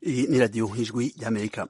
Iyi ni radiyo ijwi ry'amerika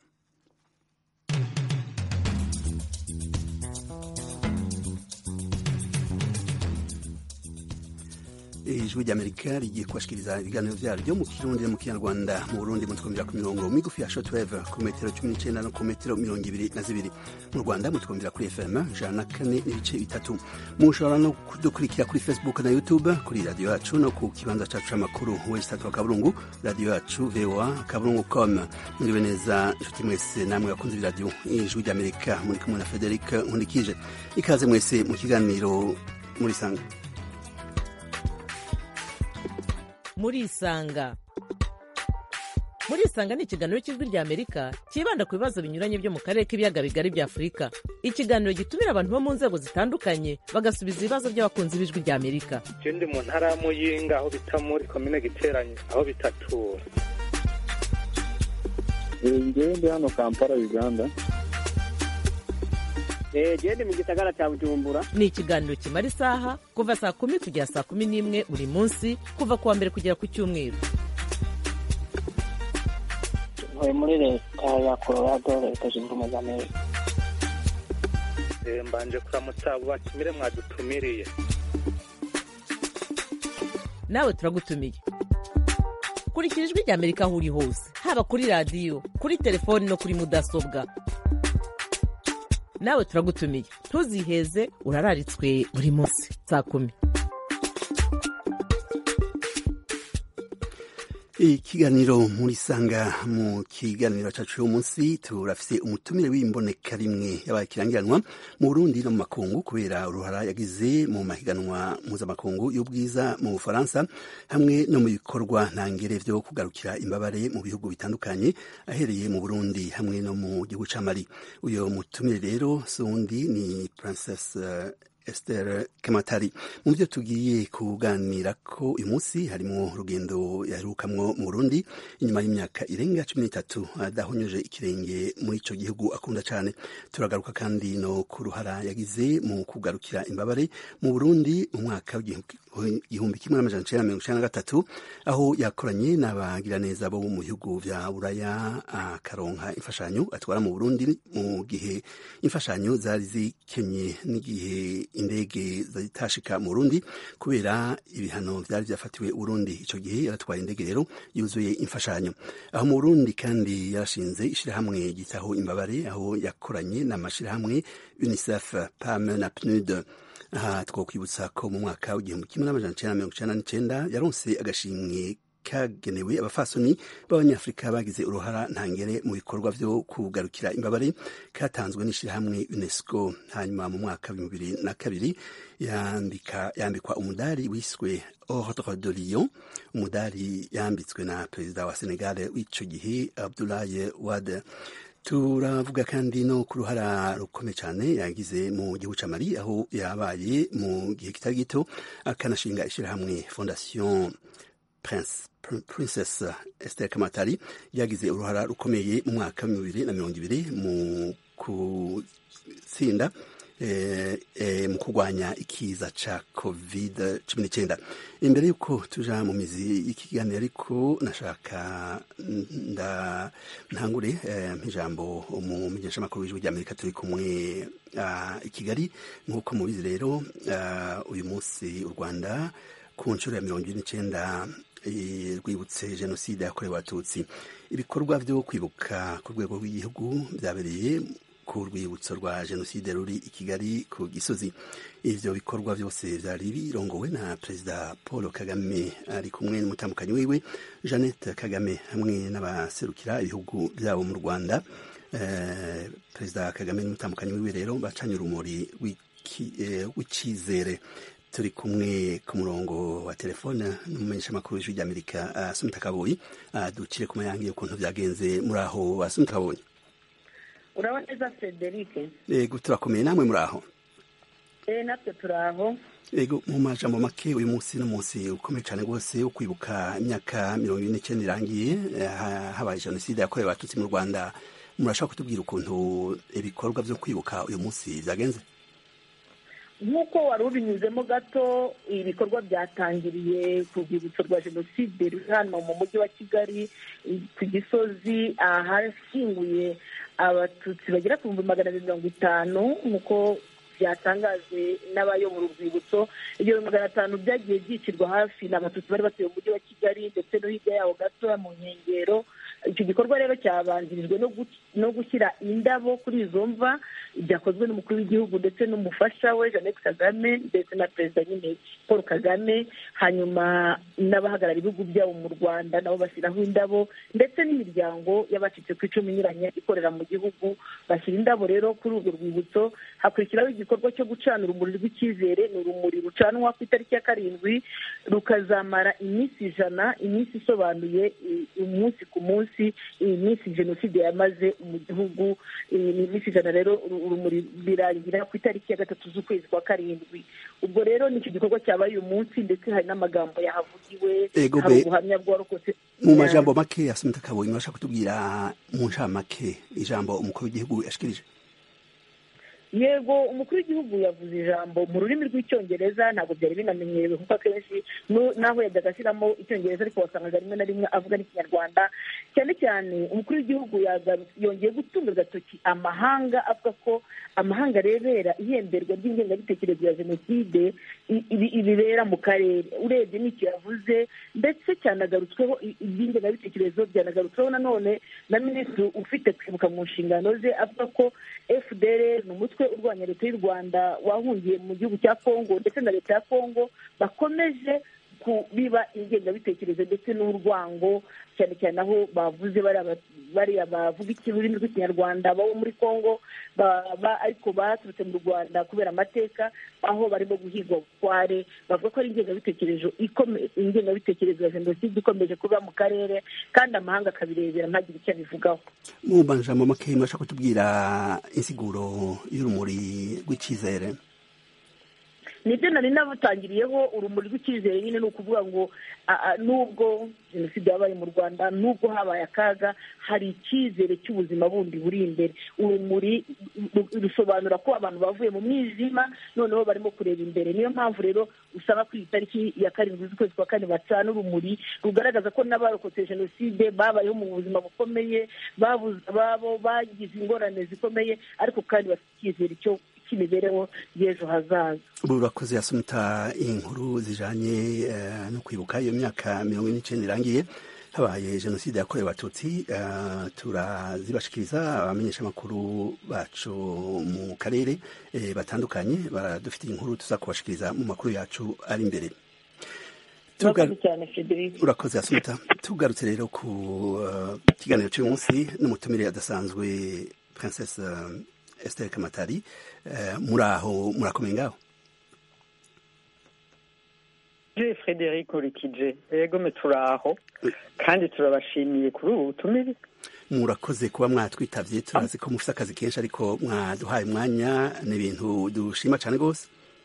ijwi ry'amerika rigiye kubashikiriza ibiganiro vyaryo mu kirundi no mu kinyarwanda mu burundi mutwumvira ku mirongo migufi ya shortwave ku metero cumi n'icenda no ku metero mirongo ibiri na zibiri mu rwanda mutwumvira kuri fm ijana na kane n'ibice bitatu mushobora no kudukurikira kuri facebook na youtube kuri radiyo yacu no ku kibanza cacu c'amakuru wesitatu wa kaburungu radiyo yacu voa kaburungu com muriwe neza inshuti mwese namwe bakunze ibiradiyo ijwi ry'amerika muri kumwe na frederic nkundikije ikaze mwese mu kiganiro muri sanga murisanga murisanga ni ikiganiro cy'ijwi rya amerika cyibanda ku bibazo binyuranye byo mu karere k'ibiyaga bigari bya afurika ikiganiro gitumira abantu bo mu nzego zitandukanye bagasubiza ibibazo by'abakunzi b'ijwi rya amerika je ndi mu ntara ya muyinga aho bita muri komine giteranye aho bitatura ngewe ndi hano kampala uganda gende mu gisagara cya bujumbura ni ikiganiro kimara isaha kuva saa kumi kugera saa kumi n'imwe buri munsi kuva ku wa mbere kugera ku cyumweru ntuye muri leta ya colorado leta zunze ubumwe za amerika Eh, mbanje kuramutsa abo batumire mwadutumiriye nawe turagutumiye kurikira ijwi rya amerika aho uri hose haba kuri radiyo kuri telefoni no kuri mudasobwa nawe turagutumiye ntuziheze urararitswe buri munsi saa kumi ikiganiro muri sanga mu kiganiro cacu uyu munsi turafise umutumire w'imboneka rimwe yabaye kirangiranwa mu burundi no mu makungu kubera uruhara yagize mu mahiganwa mpuzamakungu y'ubwiza mu bufaransa hamwe no mu bikorwa ntangere vyo kugarukira imbabare mu bihugu bitandukanye ahereye mu burundi hamwe no mu gihugu ca mali uyo mutumire rero sundi ni princess uh, Esther Kamatari mu byo tugiye kuganira ko uyu munsi harimo urugendo yaherukamwo mu Burundi inyuma y'imyaka irenga cumi n'itatu adahonyoje ikirenge muri ico gihugu akunda cane turagaruka kandi no ku ruhara yagize mu kugarukira imbabare mu Burundi mu mwaka w'igihumbi kimwe n'amajana icenda mirongo icenda na gatatu aho yakoranye n'abagiraneza bo mu bihugu vya Buraya akaronka imfashanyo atwara mu Burundi mu gihe imfashanyo zari zikenye n'igihe indege zitashika mu Burundi kubera ibihano vyari vyafatiwe Burundi ico gihe yaratwaye indege rero yuzuye imfashanyo aho mu Burundi kandi yarashinze ishirahamwe gitaho imbabare aho yakoranye n'amashirahamwe UNICEF PAM na PNUD aha twokwibutsa ko mu mwaka w'igihumbi kimwe n'amajana icenda mirongo icenda n'icenda yaronse agashimwe kagenewe abafasoni b'abanyafurika bagize uruhara ntangere mu bikorwa vyo kugarukira imbabare katanzwe n'ishirahamwe UNESCO hanyuma mu mwaka w'ibihumbi bibiri na kabiri yambika yambikwa umudari wiswe Ordre de Lion umudari yambitswe na perezida wa Senegal w'ico gihe Abdoulaye Wade turavuga kandi no ku ruhara rukomeye cyane yagize mu gihugu ca Mali aho yabaye mu gihe kitari gito akanashinga ishirahamwe Fondation Prince Princess Esther Kamatari yagize uruhara rukomeye mu mwaka wa bibiri na mirongo ibiri mu kutsinda eh, eh, mu kurwanya ikiza ca covid cumi n'icyenda imbere y'uko tuja mu mizi y'ikiganiro ariko nashaka nda ntangure eh, nk'ijambo umumenyeshamakuru w'ijwi ry'amerika turi kumwe uh, i kigali nk'uko mubizi rero uh, uyu munsi u rwanda ku nshuro ya mirongo ine n'icenda rwibutse jenoside yakorewe abatutsi ibikorwa byo kwibuka ku rwego rw'igihugu byabereye ku rwibutso rwa jenoside ruri i kigali ku gisozi ivyo bikorwa byose vyari birongowe na perezida paul kagame ari kumwe n'umutambukanyi wiwe jeannette kagame hamwe n'abaserukira ibihugu vyabo mu rwanda eh, perezida kagame n'umutambukanyi wiwe rero bacanye urumuri w'icizere eh, turi kumwe ku murongo wa telefone n'umumenyeshamakuru w'ijwi ry'amerika asumita kaboyi ducire ku mayange ukuntu vyagenze muri aho asumita kaboyi urabona neza frederic yego turakomeye namwe muri aho eh natwe turi aho yego mu majambo make uyu munsi n'umunsi ukomeye cyane rwose wo kwibuka imyaka mirongo ine n'icyenda irangiye habaye jenoside yakorewe abatutsi mu rwanda murashobora kutubwira ukuntu ibikorwa vyo kwibuka uyu munsi vyagenze nk'uko wari ubinyuzemo gato ibikorwa byatangiriye ku rwibutso rwa jenoside ruri hano mu mujyi wa kigali ku gisozi ahashyinguye abatutsi bagera ku bihumbi magana abiri mirongo itanu nk'uko byatangajwe n'abayobora urwibutso ibyo bihumbi magana atanu byagiye byicirwa hafi ni abatutsi bari batuye mu mujyi wa kigali ndetse no hirya yaho gatoya mu nkengero icyo gikorwa rero cyabanjirijwe no gushyira indabo kuri izo mva byakozwe n'umukuru w'igihugu ndetse n'umufasha we jeannette kagame ndetse na perezida nyine paul kagame hanyuma n'abahagarara ibihugu byabo mu rwanda nabo bashyiraho indabo ndetse n'imiryango y'abacitse ku icumu inyuranye ikorera mu gihugu bashyira indabo rero kuri urwo rwibutso hakurikiraho igikorwa cyo gucana urumuri rw'icyizere ni urumuri rucanwa ku itariki ya karindwi rukazamara iminsi ijana iminsi isobanuye umunsi ku munsi iyi minsi jenoside yamaze mu gihugu ni iminsi ijana rero urumuri birangira ku itariki ya gatatu z'ukwezi kwa karindwi ubwo rero ni icyo gikorwa cyabaye uyu munsi ndetse hari n'amagambo yahavugiwe hari ubuhamya bwarokotse mu majambo make yasunitse akabonye urashaka kutubwira mu ncamake ijambo umukuru w'igihugu yashikirije yego umukuru w'igihugu yavuze ijambo mu rurimi rw'icyongereza ntabwo byari binamenyerewe kuko akenshi naho yajyaga ashyiramo icyongereza ariko wasangaga rimwe na rimwe avuga n'ikinyarwanda cyane cyane umukuru w'igihugu yongeye gutunga agatoki amahanga avuga ko amahanga arebera ihemberwa ry'ingengabitekerezo ya jenoside ibibera mu karere urebye n'icyo yavuze ndetse cyanagarutsweho iby'ingengabitekerezo byanagarutsweho nanone na minisitiri ufite kwibuka mu nshingano ze avuga ko fdr ni umutwe urwanya leta y'u rwanda wahungiye mu gihugu cya kongo ndetse na leta ya kongo bakomeje kubiba ingengabitekerezo ndetse n'urwango cyane cyane aho bavuze bariya bavuga ururimi rw'ikinyarwanda babo muri kongo ariko baturutse mu rwanda kubera amateka aho barimo guhigwa bukware bavuga ko ari ingengabitekerezo ingengabitekerezo ya jenoside ikomeje kuba mu karere kandi amahanga akabirebera ntagire icyo abivugaho mu majambo make murashaka kutubwira insiguro y'urumuri rw'icyizere nibyo nari nabutangiriyeho urumuri rw'icyizere nyine ni ukuvuga ngo nubwo jenoside yabaye mu rwanda nubwo habaye akaga hari icyizere cy'ubuzima bundi buri imbere urumuri rusobanura ko abantu bavuye mu mwijima noneho barimo kureba imbere niyo mpamvu rero usanga ku itariki ya karindwi z'ukwezi kwa kane bacana urumuri rugaragaza ko n'abarokotse jenoside babayeho mu buzima bukomeye babuze ababo bagize ingorane zikomeye ariko kandi bafite icyizere cyo cy'imibereho y'ejo hazaza urakoze yasumita inkuru zijanye no kwibuka iyo myaka mirongo ine n'icyenda irangiye habaye jenoside yakorewe abatutsi turazibashikiriza abamenyesha amakuru bacu mu karere batandukanye baradufitiye inkuru tuza kubashikiriza mu makuru yacu ari imbere urakoze yasumita tugarutse rero ku kiganiro cy'uyu munsi n'umutumire adasanzwe princesse Esther Kamatari muri aho murakomeye ngaho je Frederic Urikije yego me turaho kandi turabashimiye kuri ubu butumire murakoze kuba mwatwitavye turazi ko mufite akazi kenshi ariko mwaduhaye umwanya ni ibintu dushima cyane rwose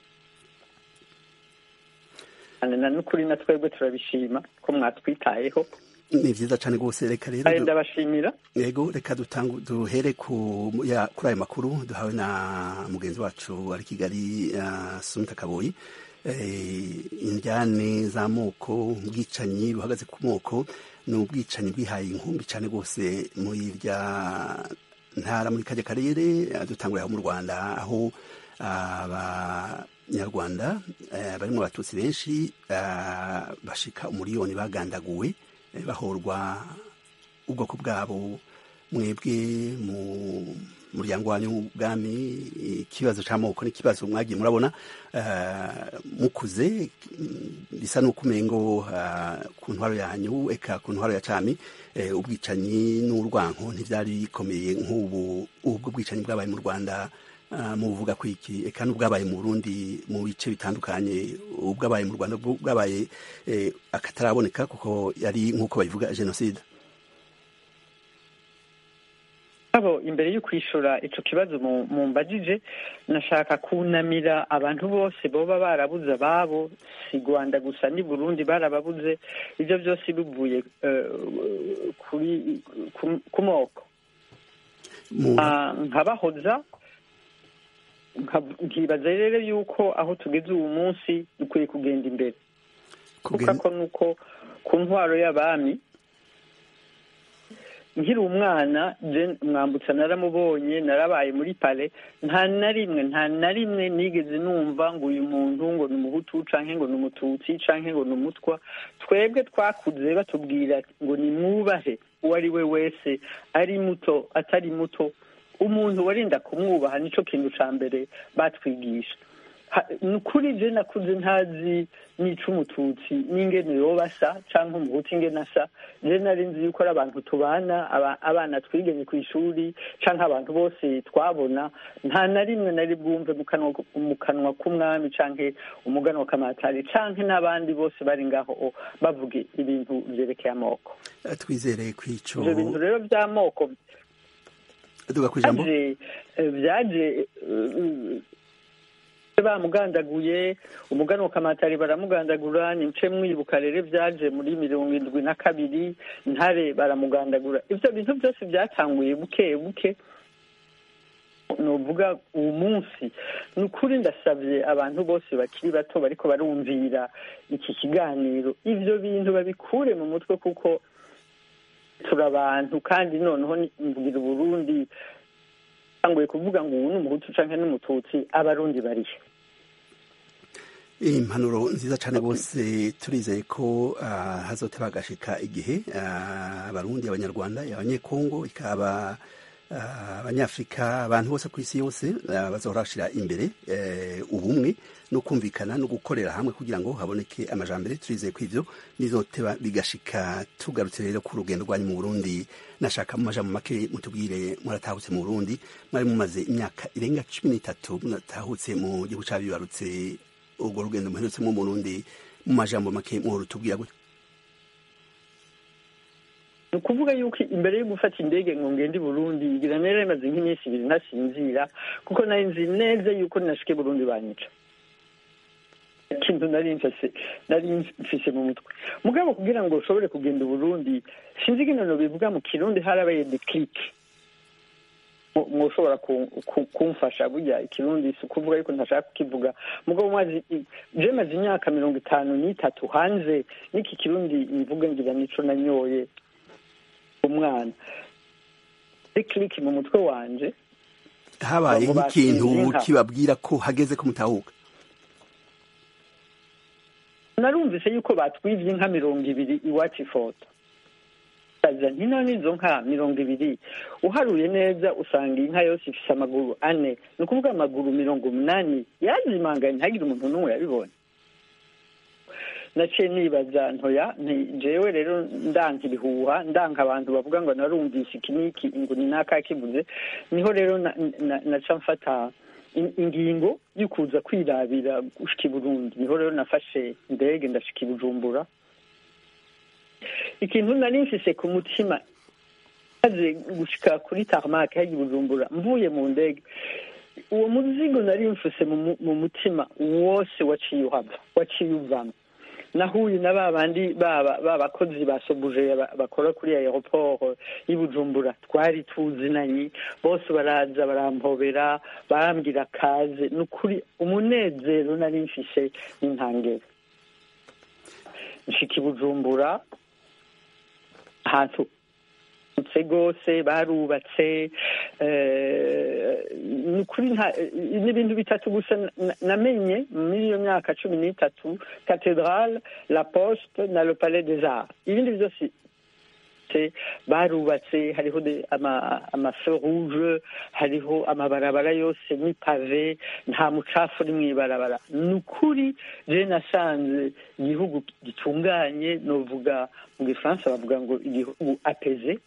na n'ukuri na twebwe turabishima ko mwatwitayeho ni vyiza cane rwose reka rero ndabashimira yego reka dutangu duhere ku ya kuri ayo makuru duhawe na mugenzi wacu ari kigali uh, sumita kaboyi indyane z'amoko ubwicanyi buhagaze ku moko ni ubwicanyi bwihaye inkumbi cyane rwose muri rya ntara muri kajya karere dutangurira aho mu rwanda aho abanyarwanda barimo abatutsi benshi bashika umuriyoni bagandaguwe bahorwa ubwoko bwabo mwebwe mu muryango wanyu w'ubwami ikibazo cy'amoko n'ikibazo mwagiye murabona mukuze bisa n'uko umengo ku ntwaro yanyu eka ku ntwaro ya cami ubwicanyi n'urwanko ntibyari bikomeye nk'ubu ubwo bwicanyi bwabaye mu rwanda muvuga ko iki eka n'ubwabaye mu burundi mu bice bitandukanye ubwabaye mu rwanda bwabaye akataraboneka kuko yari nk'uko babivuga jenoside abo imbere yo kwishura ico kibazo mu mbajije nashaka kunamira abantu bose boba barabuze ababo si rwanda gusa ni burundi barababuze ibyo byose bivuye kuri ku moko nkabahoza nka- nkibaza rero yuko aho tugeze ubu munsi dukwiye kugenda imbere kuko Kugen- ko nuko ku ntwaro y'abami nkiri umwana je mwambutsa naramubonye narabaye muri pale nta na rimwe nta na rimwe nigeze numva ngo uyu muntu ngo ni umuhutu canke ngo ni umututsi canke ngo ni umutwa twebwe twakuze batubwira ngo ni mwubahe uwo ari we wese ari muto atari muto umuntu warinda kumwubaha nico kintu ca mbere batwigisha Ha- ni ukuri je nakuze ntazi nica umututsi n'ingene yoba asa canke umuhutu ingene asa je nari nzi yuko ari abantu tubana aba- abana twiganye ku ishuri canke abantu bose twabona nta na rimwe nari bwumve mu kanwa mu kanwa k'umwami canke umuganwa kamatari canke n'abandi bose bari ngaho bavuga ibintu vyerekeye amoko Eh, twizere ko ico ivyo bintu rero vy'amoko duga ku ijambo byaje eh, byaje eh, bamugandaguye umuganwa kamatari baramugandagura nice mwibuka rero byaje muri mirongo indwi na kabiri ntare baramugandagura ivyo bintu byose byatanguye buke buke nuvuga uwo munsi ni ukuri ndasabye abantu bose bakiri bato bariko barumvira iki kiganiro ivyo bintu babikure mu mutwe kuko turi abantu kandi noneho ni- mbwira uburundi tanguye kuvuga ngo ubu ni umuhutu canke n'umututsi abarundi barihe impanuro nziza cyane rwose turizeye ko ah, hazoteba hagashika igihe ah, abarundi abanyarwanda abanyekongo ikaba ah, abanyafurika abantu bose ku isi yose ah, bazohora bashira imbere eh, ubumwe no kumvikana no gukorera hamwe kugira ngo haboneke amajambere turizeye ko ivyo bizoteba bigashika tugarutse rero ku rugendo rwanyu mu burundi nashaka mu majambo make mutubwire muratahutse mu burundi mwari mumaze imyaka irenga cumi n'itatu muratahutse mu gihugu cabibarutse urwo rugendo muherutsemo mu Burundi mu majambo make mworutubwira gute ni ukuvuga yuko imbere yo gufata indege ngo ngende i burundi ngira nera imaze nk'iminsi ibiri ntasinzira kuko nari nzi neza yuko ninashike i burundi banyica ikintu nari mfise nari mfise mu mutwe mugabo kugira ngo ushobore kugenda i burundi sinzi ingene bivuga mu kirundi harabaye declique mwoshobora kumfasha burya ikirundi si ukuvuga yuko ntashaka kukivuga mugabo mwazi je maze imyaka mirongo itanu n'itatu hanze n'iki kirundi mvuga ngira nico nanyoye umwana declique mu mutwe wanje habaye Abo nk'ikintu basinze inka. kibabwira ko hageze ko mutahuka narumvise yuko batwivye inka mirongo ibiri iwacu ifoto aza ntino n'izo nka mirongo ibiri uharuye neza usanga inka yose ifise amaguru ane ni ukuvuga amaguru mirongo umunani yazimanganye ntihagire umuntu n'umwe yabibonye naciye nibaza ntoya nti jewe rero ndanka ibihuha ndanka abantu bavuga ngo narumvise iki n'iki ngo ni naka kivuze niho rero na- na- naca mfata in- ingingo yo kuza kwirabira gushika i burundi niho rero nafashe indege ndashika i bujumbura ikintu nari mfise ku mutima maze gushika kuri tarmac hajya i bujumbura mvuye mu ndege uwo muzigo nari mfise mu mu- mu mutima wose waciye uhava waciye uvamo nahuye na ba bandi baba babakozi ba sobuje ba- bakora kuri aeroport y'i bujumbura twari tuzinanye bose baraza barampobera barambwira kaze ni ukuri umunezero nari mfise n'intangere nshika i bujumbura ahantu utse rwose barubatse eh, ni ukuri nta- ni ibintu bitatu gusa na- namenye muri iyo myaka cumi n'itatu cathedrale la poste na le palais des arts ibindi byose se barubatse hariho de- ama amafeu rouge hariho amabarabara yose ni pave nta mucafu uri mw'ibarabara ni ukuri je nasanze igihugu gitunganye novuga mu gifaransa bavuga ngo igihugu apeze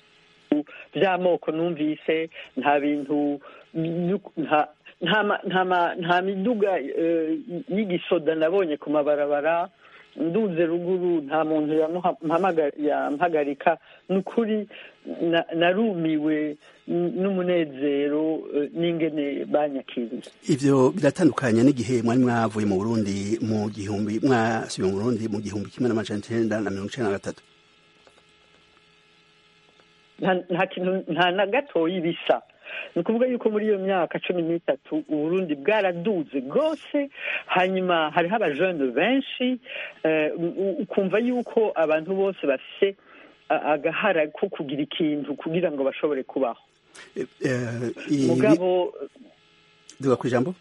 by'amoko numvise nta bintu yu- nta nta ma- nta ma- nta miduga eh, y'igisoda nabonye ku mabarabara nduze ruguru nta muntu yamuha- mpamaga- yampagarika ni ukuri na- narumiwe n- n'umunezero eh, n'ingene banyakiriye ivyo biratandukanye n'igihe mwari mwavuye mu Burundi mu gihumbi mwasubiye mu Burundi mu gihumbi kimwe n'amajana icenda na mirongo icenda na gatatu nta nta kintu nta na gatoyi bisa ni ukuvuga yuko muri iyo myaka cumi n'itatu uburundi bwaraduze rwose hanyuma hariho abajene benshi eh, u- ukumva yuko abantu bose bafise a- agahara ko kugira ikintu kugira ngo bashobore kubaho Eh, eh, ibi- mugabo duga ku ijambo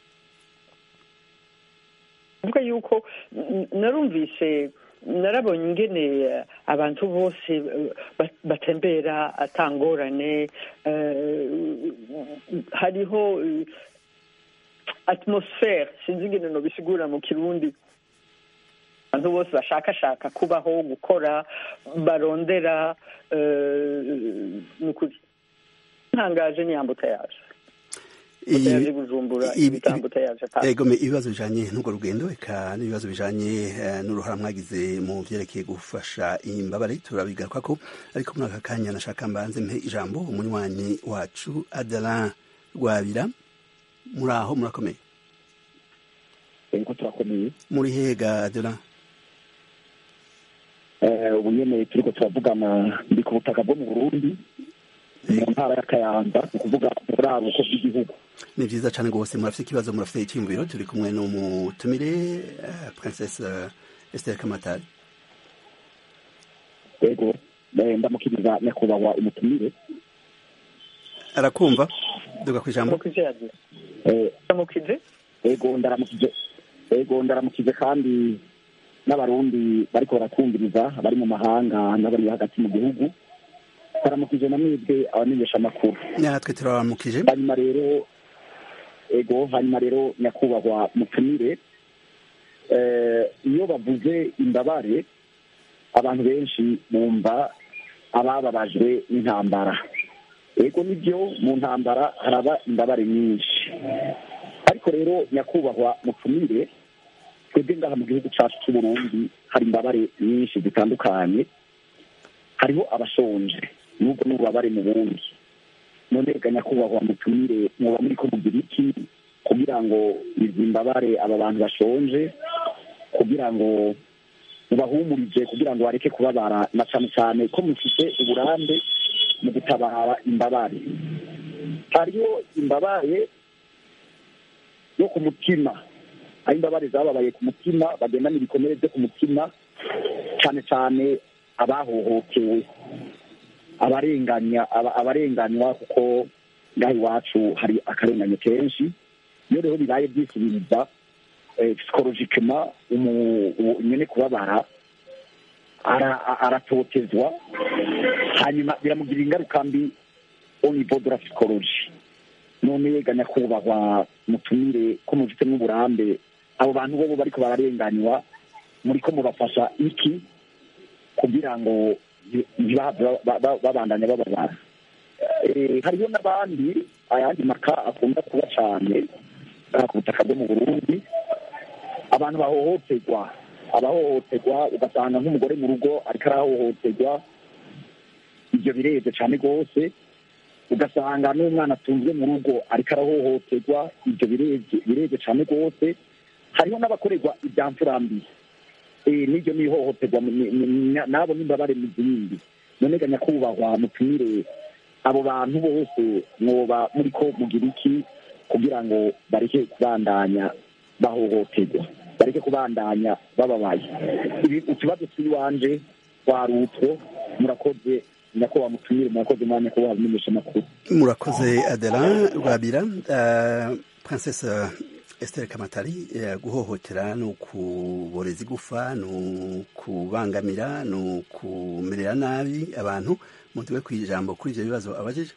kuvuga yuko n- narumvise narabonye ingene eh, abantu bose eh, ba- batembera atangorane eh, hariho eh, atmosfere sinzi ingene nobisigura mu kirundi abantu bose bashakashaka kubaho gukora barondera eh, ni ukuri ntangaje ni ambutayaje Iyi- yaje bujumbura ibi- ibitambutayaje Ego me ibibazo bijanye n'urwo rugendo eka n'ibibazo bijanye eh, n'uruhara mwagize mu vyerekeye gufasha imbabare turabigaruka ko ariko muri aka kanya nashaka mbanze mpe ijambo umunywanyi wacu Adala Rwabira muri aho murakomeye ariko turakomeye muri hega Adela Eh, ubu nyene turiko turavugana ndi ku butaka bwo mu burundi mu ntara ya kayanza ni ukuvuga mu buraruko bw'igihugu ni vyiza cane gose murafite ikibazo murafite icyiyumviro turi kumwe n'umutumire eh, princesse eh, Esther Kamatari yego eh, ndamukiriza nyakubahwa umutumire arakumva duga ku ijambo mukije yagize Eh, mukije yego ndaramukije yego ndaramukije kandi n'abarundi bariko baratwumviriza bari mu mahanga n'abari hagati mu gihugu ndaramukije na mwebwe abamenyesha amakuru natwe turaramukije hanyuma rero ego hanyuma rero nyakubahwa mutumire eh, iyo bavuze imbabare abantu benshi bumva abababajwe n'intambara ego nibyo mu ntambara haraba imbabare nyinshi ariko rero nyakubahwa mutumire twebwe ngaha mu gihugu cyacu cy'u Burundi hari imbabare nyinshi zitandukanye hariho abashonje n'ubwo n'ububabare mu bundi none reka nyakubahwa mutumire mwoba muri ko mugira iki kugira ngo izi mbabare aba bantu bashonje kugira ngo mubahumurije kugira ngo bareke kubabara na cyane cyane ko mufite uburambe mu gutabara imbabare hariho imbabare yo ku mutima aho imbabare zababaye ku mutima bagendana ibikomere byo ku mutima cyane cyane abahohotewe abarenganya aba- abarenganywa kuko ngaha iwacu hari akarengane kenshi iyo rero bibaye byisubiriza psikologikema nyine kubabara ara- a- aratotezwa hanyuma biramugirira ingaruka mbi au niveau de la psychologie none yega nyakubahwa mutumire ko mufite n'uburambe abo bantu bobo bariko bararenganywa muriko mubafasha iki kugira ngo ntibahave ba- ba- babandanya bababara Eh, hariho n'abandi ayandi maka akunda kuba cyane aha ku butaka bwo mu burundi abantu bahohoterwa abahohoterwa ugasanga nk'umugore mu rugo ariko arahohoterwa ibyo birebye cyane rwose ugasanga n'umwana atunzwe mu rugo ariko arahohoterwa ibyo birebye birebye cyane rwose hariho n'abakorerwa ibya mfurambi Eh, n'iryo ni ihohoterwa ni- ni- ni- nabo n'imbabare mu zindi none ga nyakubahwa mutumire abo bantu bose mwoba muri ko mugira iki kugira ngo bareke kubandanya bahohoterwa bareke kubandanya bababaye ibi utubazo tw'iwanje wari utwo murakoze nyakubahwa mutumire murakoze mwanya nyakubahwa bimenyesha amakuru murakoze adela rwabira uh, princesse Esther Kamatari eh, guhohotera ni ukuboreza igufa ni ukubangamira ni ukumerera nabi abantu mutuwe ku ijambo kuri ivyo bibazo abajije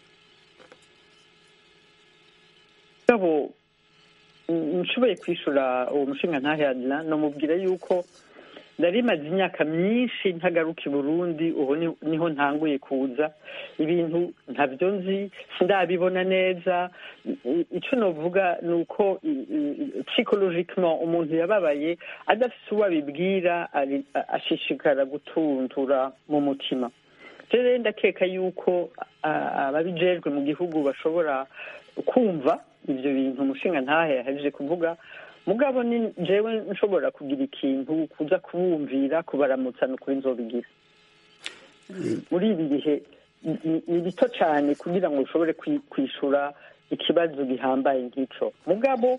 ngabo nshoboye kwishura uwo mushinga ntahadira namubwira yuko nari maze imyaka myinshi ntagaruka i burundi ubu ni- niho ntanguye kuza ibintu ntabyo nzi sindabibona neza I- icyo navuga ni uko psychologically umuntu yababaye adafite uwo abibwira ari- a- ashishikara gutuntura mu mutima rero ndakeka yuko a- ababijejwe mu gihugu bashobora kumva ibyo bintu umushinga ntahe yahejeje kuvuga mugabo ni jewe nshobora kugira ikintu kuza kubumvira kubaramutsa ni ukuri nzobigira muri ibi bihe ni- ni bito cyane kugira ngo ushobore kwi- kwishura ikibazo gihambaye nk'ico mugabo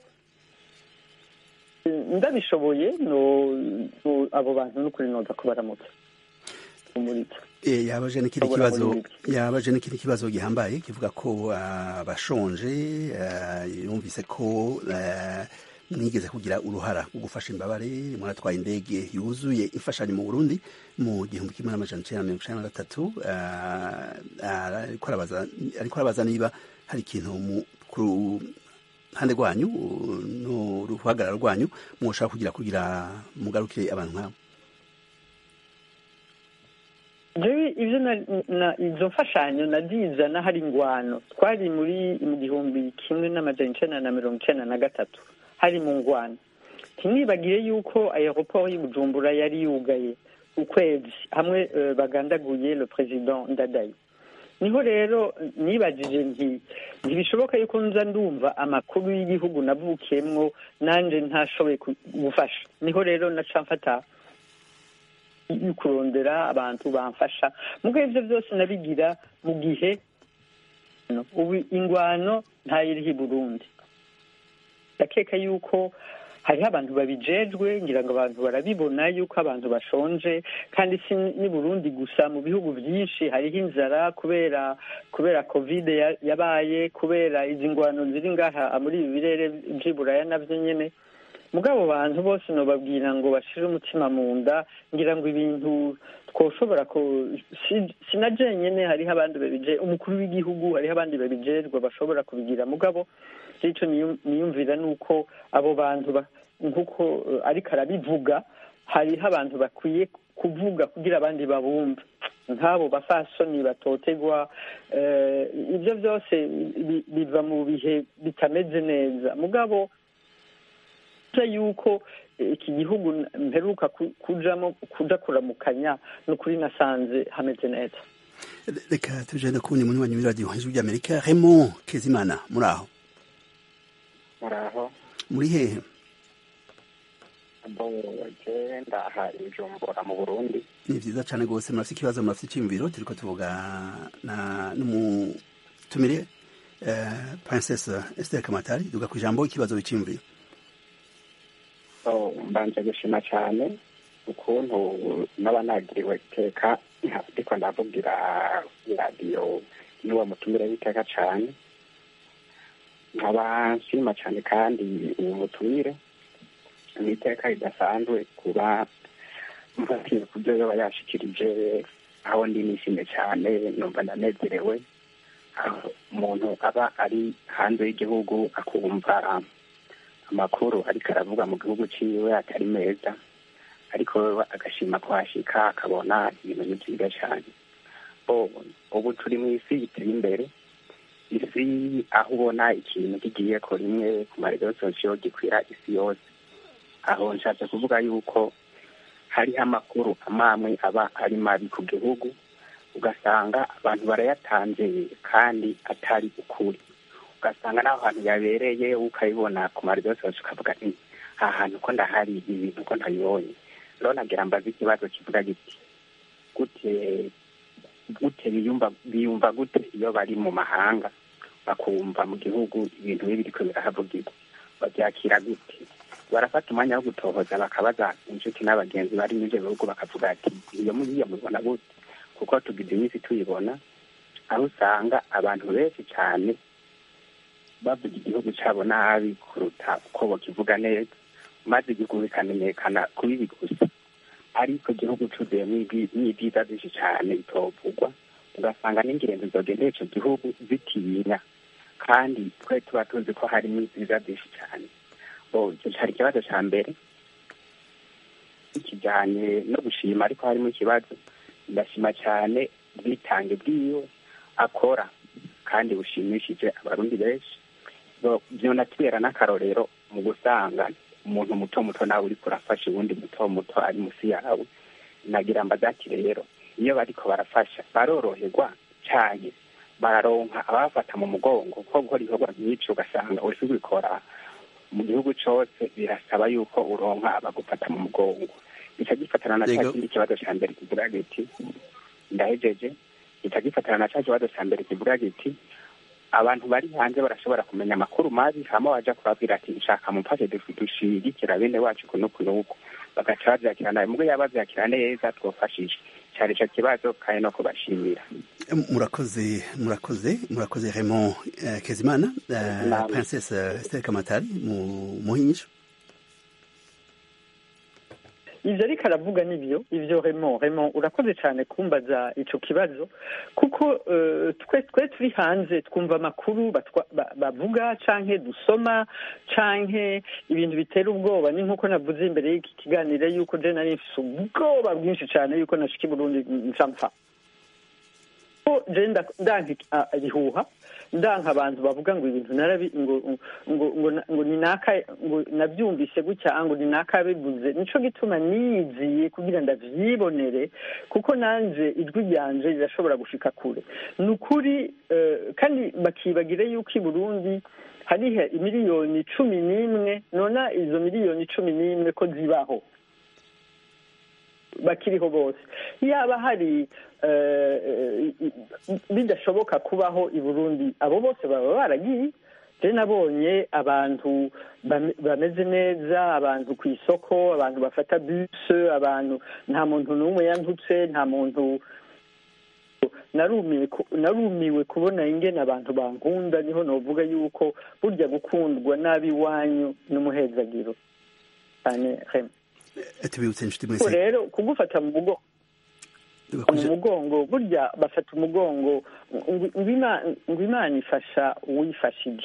eh, ndabishoboye no no- abo bantu n'ukuri noza kubaramutsa umuritsa Eh, yabaje n'ikindi Ashobora kibazo muri ibi. yabaje n'ikindi kibazo gihambaye kivuga ko ah, abashonje ah, yumvise ko ah, mwigeze kugira uruhara rwo gufasha imbabare muratwaye indege yuzuye imfashanyo mu Burundi mu gihumbi kimwe n'amajana icenda na mirongo icenda na gatatu ah, ah, ariko arabaza ariko arabaza niba hari ikintu mu ku ruhande rwanyu no ruhagarara rwanyu mwoshaka kugira kugira mugarukire abantu nk'abo jewe ivyo na- na- izo mfashanyo nazizana hari ingwano twari muri mu gihumbi kimwe n'amajana icenda na mirongo icenda na gatatu hari mu ngwano ntimwibagire yuko aeroport y'i bujumbura yari yugaye ukwezi hamwe eh, bagandaguye le president ndadaye niho rero nibajije nti ntibishoboka yuko nza ndumva amakuru y'igihugu navukiyemwo nanje ntashoboye ku- gufasha niho rero naca mfata kurondera abantu bamfasha mugo ivyo byose nabigira mu gihe no, ubu ingwano ntayiriho i burundi ndakeka yuko hariho abantu babijejwe ngira ngo abantu barabibona yuko abantu bashonje kandi si ni burundi gusa mu bihugu byinshi hariho inzara kubera kubera covid ya- yabaye kubera izi ngwano ziri ngaha muri ibi birere vy'iburaya navyo nyene mugabo bantu bose nobabwira ngo bashire umutima mu nda ngira ngo ibintu twoshobora ko si- sinaje nyene hariho abandi babije umukuru w'igihugu hariho abandi babijejwe bashobora kubigira mugabo ico niyu- niyumvira nuko abo bantu ba- nkuko eh, ariko arabivuga hariho abantu bakwiye kuvuga kugira abandi babumve nk'abo bafasoni batotegwa eh, ibyo byose bi- biva mu bihe bitameze neza mugabo nzi yuko eh, iki gihugu n- mperuka ku- kujamo kuja kuramukanya nukuri nasanze hameze neza reka tujende kubundi muri wanyu radio ijwi ry'amerika Raymond Kezimana muri aho muraho muri hehe bo genda aha ijumbura mu burundi ni vyiza cane gose murafite ikibazo murafite iciyumviro turiko tuvuga na n'umutumire eh, princesse Esther Kamatari duga ku ijambo ikibazo w'iciyumviro so mbanje gushima cyane ukuntu naba nagiriwe iteka ndiko ndavugira radiyo n'uwo mutumire w'iteka cyane nkaba nshima cyane kandi uwo mutumire ni iteka ridasanzwe kuba mfatiye ku byo yaba yashikirije aho ndi nishimye cyane numva ndanezerewe aho umuntu aba ari hanze y'igihugu akumva amakuru ariko aravuga mu gihugu ciwe atari meza ariko wewe agashima kuhashika akabona ibintu ni byiza cyane bo ubu turi mu isi iteye imbere isi aho ubona ikintu kigiye ko rimwe ku marezo sosiyo gikwira isi yose aho nshatse kuvuga yuko hariho amakuru amamwe aba ari mabi ku gihugu ugasanga abantu barayatanze kandi atari ukuri ugasanga n'aho hantu yabereye ukabibona ku marezo yose ukavuga nti aha hantu ko ndahari ibi bintu ko ntabibonye rero nagira mbaze ikibazo kivuga giti gute gute biyumva biyumva gute iyo bari mu mahanga bakumva mu gihugu ibintu bibi biriko birahavugirwa babyakira gute barafata umwanya wo gutohoza bakabaza inshuti n'abagenzi bari muri ibyo bihugu bakavuga ati iyo muriya mubibona gute kuko tugize iminsi tuyibona aho usanga abantu benshi cyane bavuga igihugu cyabo nabi kuruta uko bakivuga neza maze igihugu bikamenyekana kuri ibi gusa ariko igihugu cuzuyemo n'ibyiza byinshi cyane bitovugwa ugasanga n'ingenzi zogendera ico gihugu zitinya kandi twe tuba tuzi ko harimo ibyiza byinshi cyane icyo cyari ikibazo cya mbere kijyanye no gushima ariko harimo ikibazo ndashima cyane ubwitange bw'iyo akora kandi bushimishije abarundi benshi byonatubera n'akarorero mu gusanga umuntu muto muto nawe uriko urafasha uwundi muto muto ari munsi yawe nagira mbazati rero iyo bariko barafasha baroroherwa cyane bararonka abafata mu mugongo ko gukora ibikorwa byinshi ugasanga uriko ubikora mu gihugu cose birasaba yuko uronka abagufata mu mugongo gica gifatana na cya kindi kibazo ca mbere kivuga giti ndahejeje gica gifatana na ca kibazo ca mbere kivuga giti abantu bari hanze barashobora kumenya amakuru mabi hama waja kubabwira ati nshaka mumfashe dushigikira bene wacu kuno kunuku bagaca bavyakira nabi mubwo yaba bavyakira neza twofashije cari ico kibazo kandi no kubashimira murakoze murakoze murakoze Raymond uh, Kezimana uh, Princess uh, Esther Kamatari mu muhinyisho ivyo ariko aravuga nivyo ivyo remo remo urakoze cyane kumbaza ico kibazo kuko uh, twe twe turi hanze twumva amakuru bavuga canke dusoma canke ibintu bitera ubwoba ni nkuko navuze imbere y'iki kiganiro yuko je nari mfise ubwoba bwinshi cane yuko nashika i burundi ncampfa je ndanka ibihuha ndanka abantu bavuga ngo ibintu narabi ngo ngo ngo ngo ni naka ngo nabyumvise gutya ngo ni naka bivuze nico gituma niyiziye kugira ndavyibonere kuko nanje ijwi ryanje rirashobora gushika kure ni ukuri kandi bakibagire yuko i burundi hariho imiliyoni cumi n'imwe nona izo miliyoni cumi n'imwe ko zibaho bakiriho bose yaba hari bidashoboka kubaho i burundi abo bose baba baragiye je nabonye abantu bameze neza abantu ku isoko abantu bafata buse abantu nta muntu n'umwe yantutse nta muntu narumiwe kubona ingene abantu bankunda niho novuga yuko burya gukundwa nabi iwanyu n'umuhezagiro cyane hema tubibutse inshuti mwese rero kugufata mu mugongo mu mugongo burya bafata umugongo ngo imana ifasha uwifashije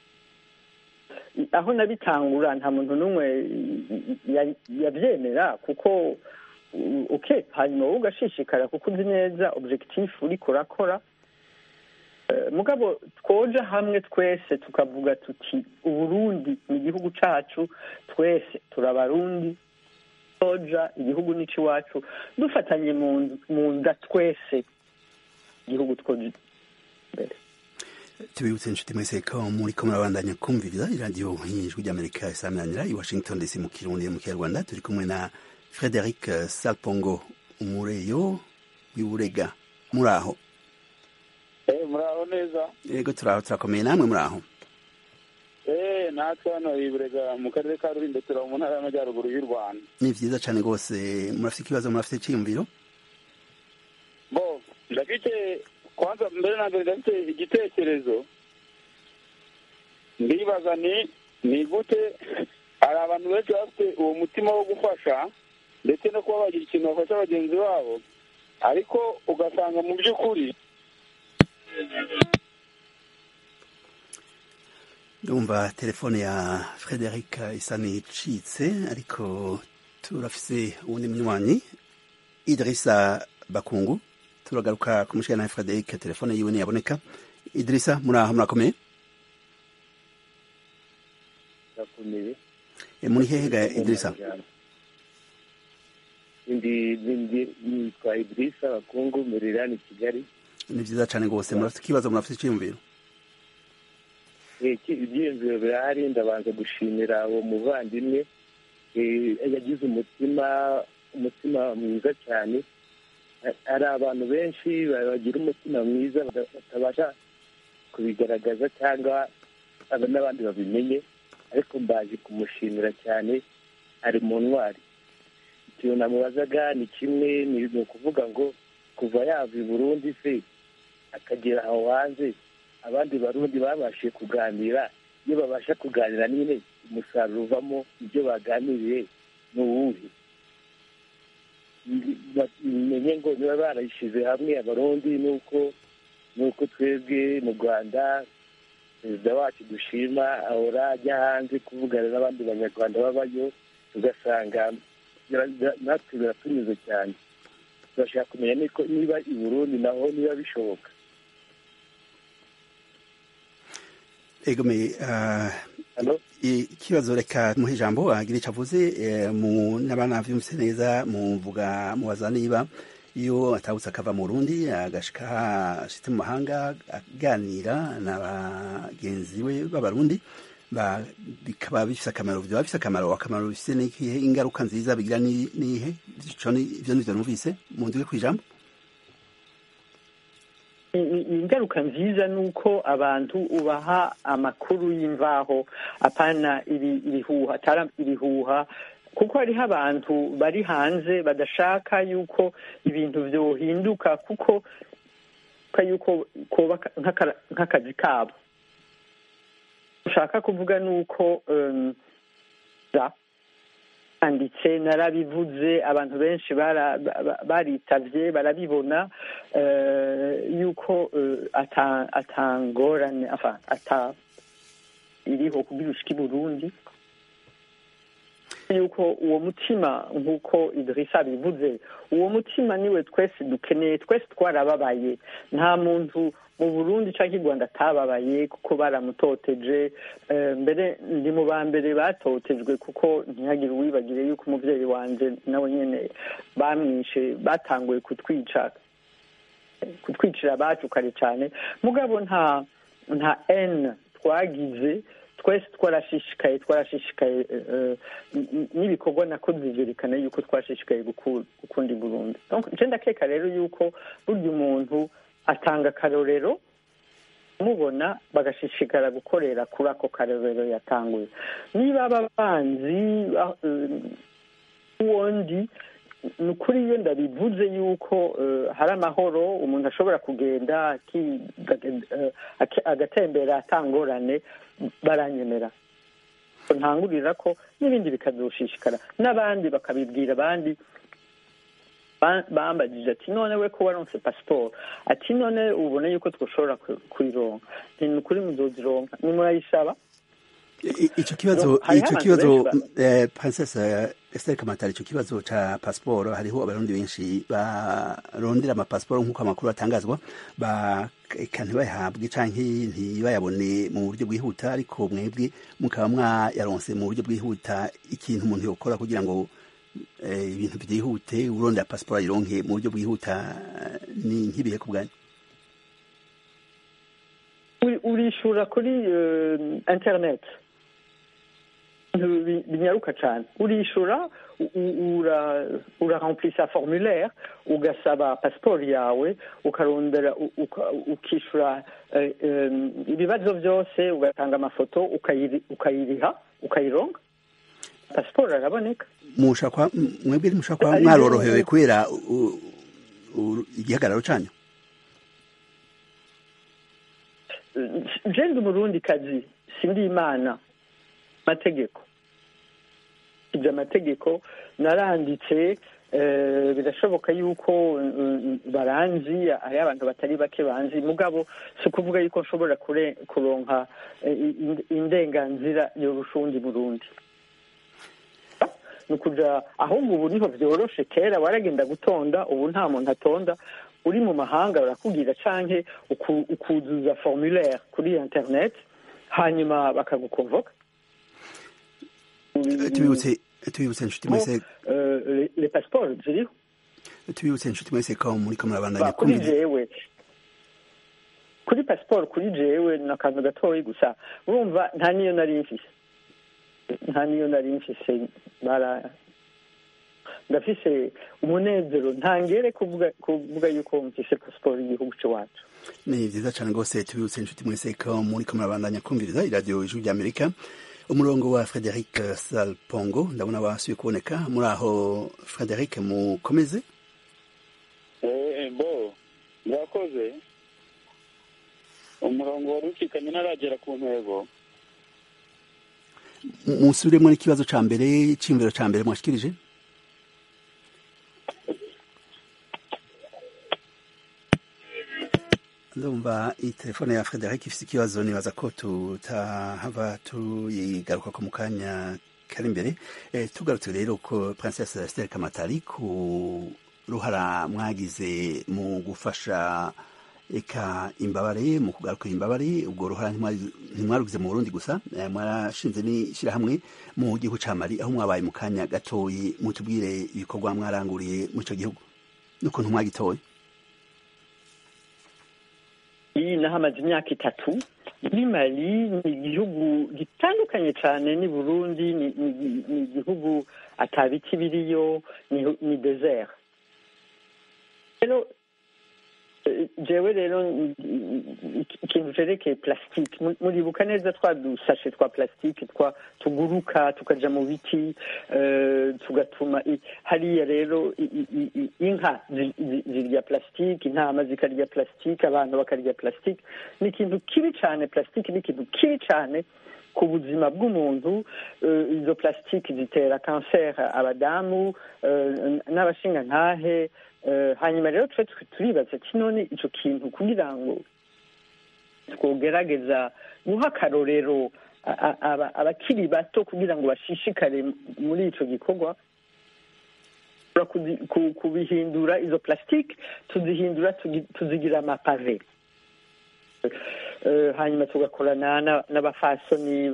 aho nabitangura nta muntu n'umwe yabyemera kuko uke hanyuma wowe ugashishikara kuko uzi neza objectif uriko urakora mugabo twoja hamwe twese tukavuga tuti uburundi ni igihugu cacu twese turabarundi toja igihugu nico iwacu dufatanye mu nda twese igihugu twoja imbere tubibutse inshuti mwese ko muri ko murabandanya kumviriza iradiyo y'ijwi ry'amerika isaminanira i washington dc mu kirundi mu kinyarwanda turi kumwe na frederic salpongo umureyo w'iburega muri aho muraho neza yego turaho turakomeye namwe muri aho eee natwe hano iburega mu karere ka rulindo turaba mu ntara y'amajyaruguru y'u rwanda ni vyiza cane rwose murafite ikibazo murafite iciyumviro bo ndafite kwanza mbere na mbere ndafite igitekerezo ndibaza ni ni gute hari abantu benshi bafite uwo mutima wo gufasha ndetse no kuba bagira ikintu bafasha bagenzi babo ariko ugasanga mu by'ukuri ndumva telefone ya frederic isa n'icitse ariko turafise uwundi munywanyi idirisa bakungu turagaruka kumushikana na frederic telefone yiwe ntiyaboneka idirisa muri aho murakomeye ndakomeye muri hehe ga idirisa ndi nitwa idirisa bakungu merirani kigali ni vyiza cane rwose murafite ikibazo murafite iciyumviro ibyiyumviro birahari ndabanza gushimira uwo muvandimwe yagize umutima umutima mwiza cyane hari abantu benshi bagira umutima mwiza batabasha kubigaragaza cyangwa n'abandi babimenye ariko mbaje kumushimira cyane ari mu ntwari ikintu namubazaga ni kimwe ni ukuvuga ngo kuva yava i burundi se akagera aho hanze abandi barundi babashije kuganira iyo babasha kuganira nyine umusaruro uvamo ibyo baganiriye ni uwuhe menye ngo niba barayishyize hamwe abarundi nuko nuko twebwe mu rwanda perezida wacu dushima ahora ajya hanze kuvugana n'abandi banyarwanda babayo tugasanga natwe biratunyuze cyane turashaka kumenya niba i burundi naho niba bishoboka egome ikibazo reka muhe ijambo agira icyo avuze n'abana byumvise neza muvuga mubaza niba iyo atahutse akava mu rundi agashika ashitse mu mahanga aganira na bagenzi we b'abarundi bikaba bifise akamaro byaba bifise akamaro akamaro bifise n'ikihe ingaruka nziza bigira nihe ivyo nivyo numvise mu nduge kw'ijambo ingaruka nziza ni uko abantu ubaha amakuru y'imvaho apana ibihuha atari ibihuha kuko hariho abantu bari hanze badashaka yuko ibintu byohinduka kuko yuko kuba nk'akazi kabo ushaka kuvuga ni uko anditse narabivuze abantu benshi baritabye barabibona yuko atangorane ata iriho kugira ushike i burundi yuko uwo mutima nk'uko idirisa abivuze uwo mutima niwe twese dukeneye twese twarababaye nta muntu mu burundi cyangwa i rwanda atababaye kuko baramutoteje mbere ndi mu ba mbere batotejwe kuko ntihagire uwibagire yuko umubyeyi wanjye nawe nyine bamwishe batanguye kutwica kutwicira abacu kare cyane mugabo nta nta eni twagize twese twarashishikaye twarashishikaye n'ibikorwa nakoze byerekana yuko twashishikaye gukunda burundu nce ndakeka rero yuko burya umuntu atanga akarorero mubona bagashishikara gukorera kuri ako karorero yatanguye niba ababanzi uwondi ni ukuri iyo ndabivuze yuko hari amahoro umuntu ashobora kugenda agatembera atangorane baranyemera ntangurira ko n'ibindi bikadushishikara n'abandi bakabibwira abandi bambagije ati none we ko waronse pasiporo ati none ubone yuko twashobora kuyironka ni ukuri muzozironka nimurayisaba icyo kibazo icyo kibazo princesse Esther Kamatari icyo kibazo ca pasiporo hariho abarundi benshi barondera amapasiporo nk'uko amakuru atangazwa eka ntibayahabwe canke ntibayabone mu buryo bwihuta ariko mwebwe mukaba mwayaronse mu buryo bwihuta ikintu umuntu yokora kugira ngo ibintu byihute urondera pasiporo ayironke mu buryo bwihuta ni nk'ibihe ku bwanyu urishura kuri interineti binyaruka cyane urishura uraremplisa formulaire ugasaba pasiporo yawe ukarondera ukishyura ibibazo byose ugatanga amafoto ukayiriha ukayironga pasiporo araboneka mwebwe ntimushobora kuba mwarorohewe kubera igihagararo cyanyu jenda umurundi kazi sindi imana amategeko ibyo amategeko naranditse birashoboka yuko baranzi hari abantu batari bake banzi mugabo si ukuvuga yuko nshobora kuronka indenganzira yorusha uwundi burundi ni ukuja ahubwo ubu niho byoroshe kera waragenda gutonda ubu nta muntu atonda uri mu mahanga barakubwira canke ukuzuza formulaire kuri internet hanyuma bakagukonvoka tubibutse tubibutse inshuti mwese le passeport ziriho tubibutse inshuti mwese ko muri ko murabandanya kuri jewe kuri pasiporo kuri jewe ni akantu gatoya gusa urumva nta niyo nari mfise nta niyo nari mfise bara ndafise umunezero ntangere kuvuga kuvuga yuko mfise pasiporo y'igihugu c'iwacu ni vyiza cane rwose tubibutse inshuti mwese ko muri ko murabandanya kumviriza iradiyo ijwi ry'amerika umurongo wa frederic salpongo ndabona wasubiye kuboneka muri aho frederic mukomeze bo murakoze umurongo wari ucikanye ntaragera ku ntego musubiremo n'ikibazo ca mbere c'imviro ca mbere mwashikirije ndumva iyi telefone ya frederic ifite ikibazo nibaza ko tutahava tuyigaruka ko mu kanya kari imbere tugarutse rero ko princesse Esther Kamatari ku ruhara mwagize mu gufasha eka imbabare mu kugarukira imbabare ubwo ruhara ntimwarugize mu Burundi gusa mwarashinze n'ishyirahamwe mu gihugu ca Mali aho mwabaye mu kanya gatoyi mutubwire ibikorwa mwaranguriye mu ico gihugu n'ukuntu mwagitoye iyi nahamaze imyaka itatu muri mali ni igihugu gitandukanye cyane ni burundi ni igihugu atabiti biriyo ni desert rero jewe rero ikintu cerekeye plastique muribuka neza twa dusashe twa plastique twa tuguruka tukaja mu biti tugatuma hariya rero inka zirya plastique intama zikarya plastique abantu bakarya plastique ni ikintu kibi cane plastique ni ikintu kibi cane ku buzima bw'umuntu izo plastique zitera kanseri abadamu n'abashingantahe hanyuma rero twe turibaza ati none icyo kintu kugira ngo twogerageza guha akarorero abakiri bato kugira ngo bashishikare muri icyo gikorwa kubihindura izo plastique tuzihindura tuzigira amapave hanyuma tugakorana n'abafasoni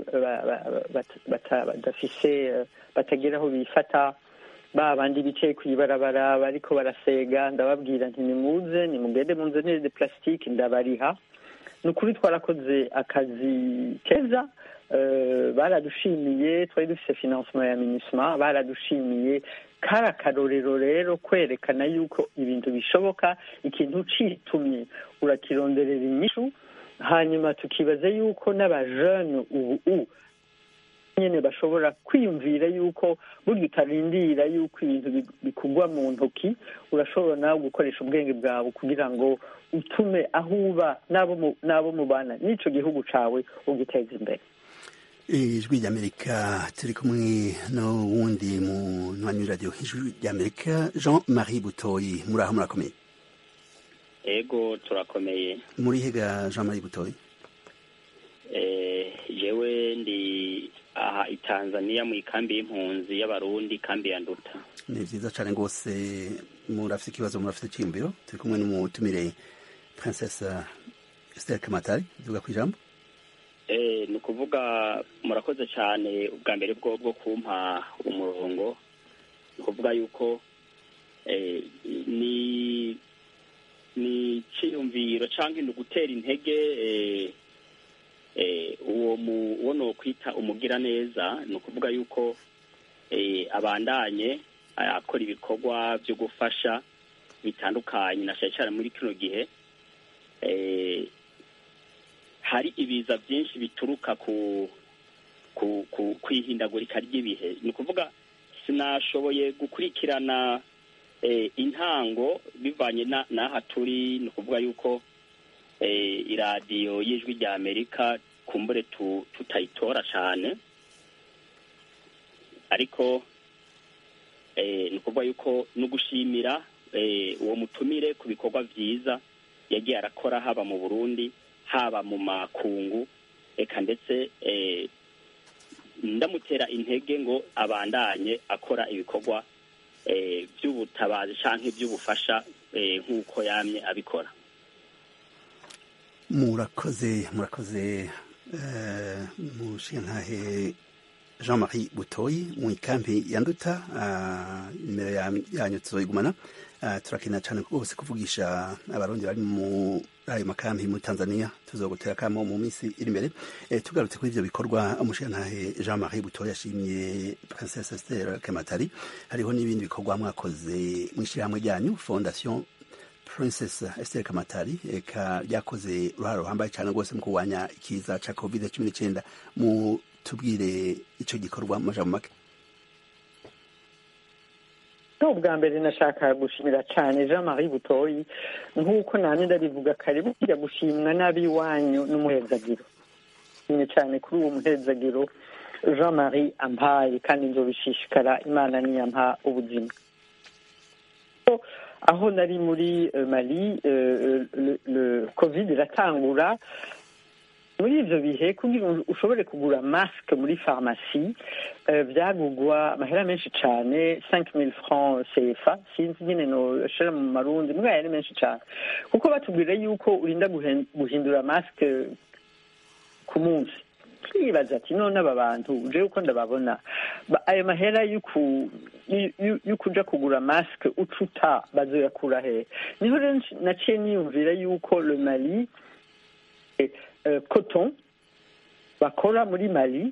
badafise batagira aho bifata ba bandi bicaye ku ibarabara bariko barasega ndababwira nti nimuze nimugende munzanire de plastique ndabariha ni ukuri twarakoze akazi keza baradushimiye twari dufise financement ya minisma baradushimiye kari akarorero rero kwerekana yuko ibintu bishoboka ikintu citumye urakironderera inyishu hanyuma tukibaza yuko n'abajene ubu nyene bashobora kwiyumvira yuko burya utarindira yuko ibintu bikugwa mu ntoki urashobora nawe gukoresha ubwenge bwawe kugira ngo utume aho uba n'abo mubana n'ico gihugu cawe ugiteza imbere ijwi ry'amerika turi kumwe n'uwundi mu ntwanyi radiyo ijwi ry'amerika jean marie butoyi muri aho murakomeye ego turakomeye muri hega jean marie butoyi jewe ndi aha i tanzania mu ikambi y'impunzi y'abarundi ikambi ya nduta ni vyiza cane rwose murafite ikibazo murafite iciyumviro turi kumwe n'umutumire princesse esther kamatari ivuga ku ijambo ni ukuvuga murakoze cyane ubwa mbere bwo bwo kumpa umurongo ni ukuvuga yuko ni ni iciyumviro cyangwa ni ugutera intege uwo uwo ni ukwita umugiraneza ni ukuvuga yuko abandanye akora ibikorwa byo gufasha bitandukanye na cyane cyane muri kino gihe hari ibiza byinshi bituruka ku ku ihindagurika ry'ibihe ni ukuvuga sinashoboye gukurikirana intango bivanye n'aha turi ni ukuvuga yuko iradiyo y'ijwi rya amerika kumbure tutayitora cyane ariko ni ukuvuga yuko ni ugushimira uwo mutumire ku bikorwa byiza yagiye arakora haba mu burundi haba mu makungu reka ndetse ndamutera intege ngo abandanye akora ibikorwa by'ubutabazi cyangwa iby'ubufasha nk'uko yamye abikora murakoze murakoze mushintahe jean marie butoyi mu ikambi ya nduta nimero yanyu tuzoyigumana turakina cyane rwose kuvugisha abarundi bari mu ayo makambi muri tanzania tuzogutera kamo mu minsi iri imbere tugarutse kuri ibyo bikorwa umushintahe jean marie butoyi yashimye princesse esther kematari hariho n'ibindi bikorwa mwakoze mu ishyirahamwe ryanyu fondation princess esther kamatari eka ryakoze uruhare ruhambaye cyane rwose mu kurwanya ikiza cya covid cumi n'icyenda mu tubwire icyo gikorwa mu majambo make ubwa mbere nashaka gushimira cyane jean marie butoyi nk'uko nanjye ndabivuga kare burya gushimwa n'ab'iwanyu n'umuhezagiro nshimye cyane kuri uwo muhezagiro jean marie ampaye kandi nzobishishikara imana niyampa ubuzima aho nari muri mali covid iratangura muri ibyo bihe kugira ngo ushobore kugura masike muri farumasi byagugwa amahera menshi cyane cinq mille francs cfa sinzi nyine noshira mu marundi mbwa yari menshi cyane kuko batubwira yuko urinda guhindura masike ku munsi twibaza ati none aba bantu uje uko ndababona ayo mahera y'ukuja kugura masike ucuta bazoyakura he niho rero naciye niyumvira yuko le mali coton bakora muri mali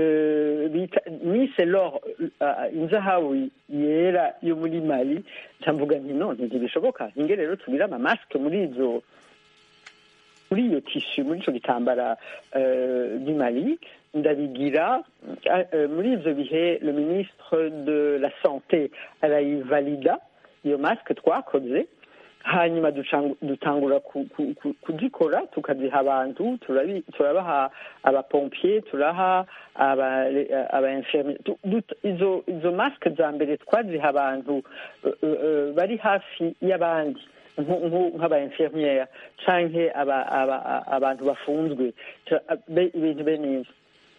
nise lor inzahabu yera yo muri mali ntamvuga nti none ntibishoboka hinge rero tugire amamasike muri izo muri iyo tishu muri ico gitambara du mali ndabigira muri ivyo bihe le ministre de la santé arayivalida iyo masike twakoze hanyuma dutangura kuzikora tukaziha abantu turabaha abapompier turaha abainfirmier izo masike za mbere twaziha abantu bari hafi y'abandi nk'abainfirmiere canke abantu bafunzwe ibintu beneza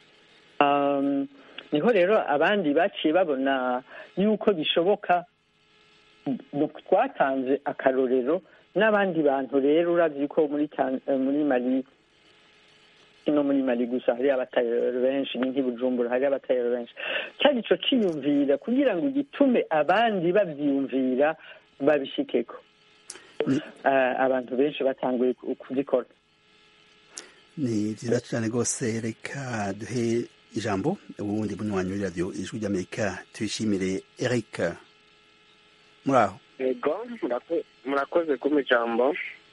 niho rero abandi baciye babona yuko bishoboka twatanze akarorero n'abandi bantu rero urazi ko muri muri mali no muri mali gusa hari abatayero benshi ni nk'ibujumbura hari abatayero benshi cyari ico ciyumvira kugira ngo gitume abandi bavyiyumvira babishikeko abantu benshi batanguye kuzikora ni vyiza cane rwose reka duhe ijambo ubundi munywanyi w'iradiyo ijwi ry'amerika tuyishimire eric muri aho yego murakoze kuma ijambo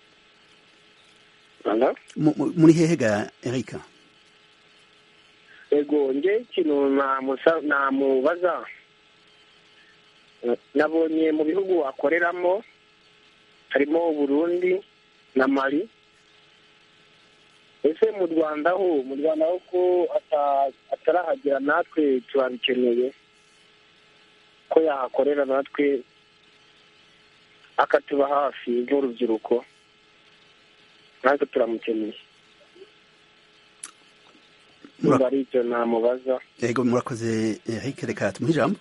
muri hehe ga erika yego nge ikintu namubaza nabonye mu bihugu akoreramo harimo burundi na mali ese mu rwanda ho mu rwanda ho ko atarahagera natwe turabikeneye ko yahakorera natwe akatuba hafi nk'urubyiruko natwe turamukeneye niba ari ibyo namubaza yego murakoze eric reka tumuhe ijambo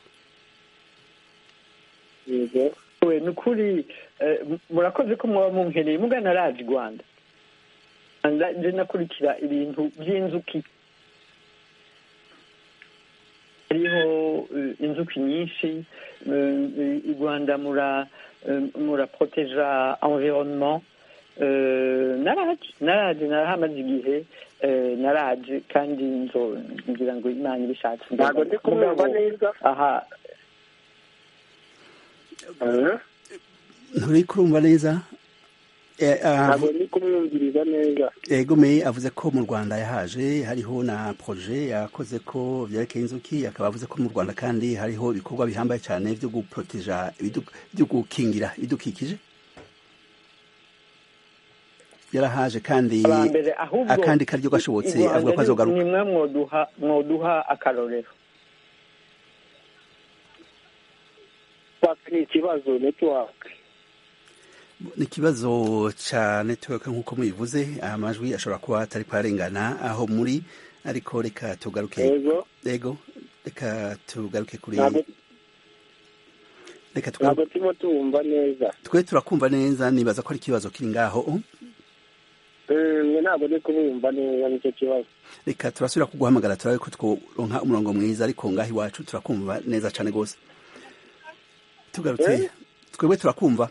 yego we ni ukuri murakoze ko muba mumpereye mugana raje i rwanda nje nakurikira ibintu by'inzuki hariho inzuki nyinshi i rwanda mura muraproteja environnement naraje naraje narahamaze igihe naraje kandi ngira ngo imana ibishatse ntabwo ndi kumwumva neza aha nturi kurumva neza ntabwo ndi kumwumviriza neza egome avuze ko mu rwanda yahaje hariho na proje yakoze ko byerekeye inzuki akaba avuze ko mu rwanda kandi hariho ibikorwa bihambaye cyane byo guproteja byo gukingira ibidukikije yarahaje kandi akandi karyo gashobotse avuga ko azogaruka nimwe mwoduha akarorero ni ikibazo netiwake ni ikibazo cya netiweke nk'uko mubivuze amajwi ashobora kuba atari kuharengana aho muri ariko reka tugaruke yego reka tugaruke kuri reka ntabwo turimo tuwumva neza twe turakumva neza nibaza ko ari ikibazo kiri ngaho ntabwo ndi kubumva neza nicyo kibazo reka turasubira kuguhamagara turabe ko tworonka umurongo mwiza ariko ngaho iwacu turakumva neza cyane rwose tugarutse twebwe turakumva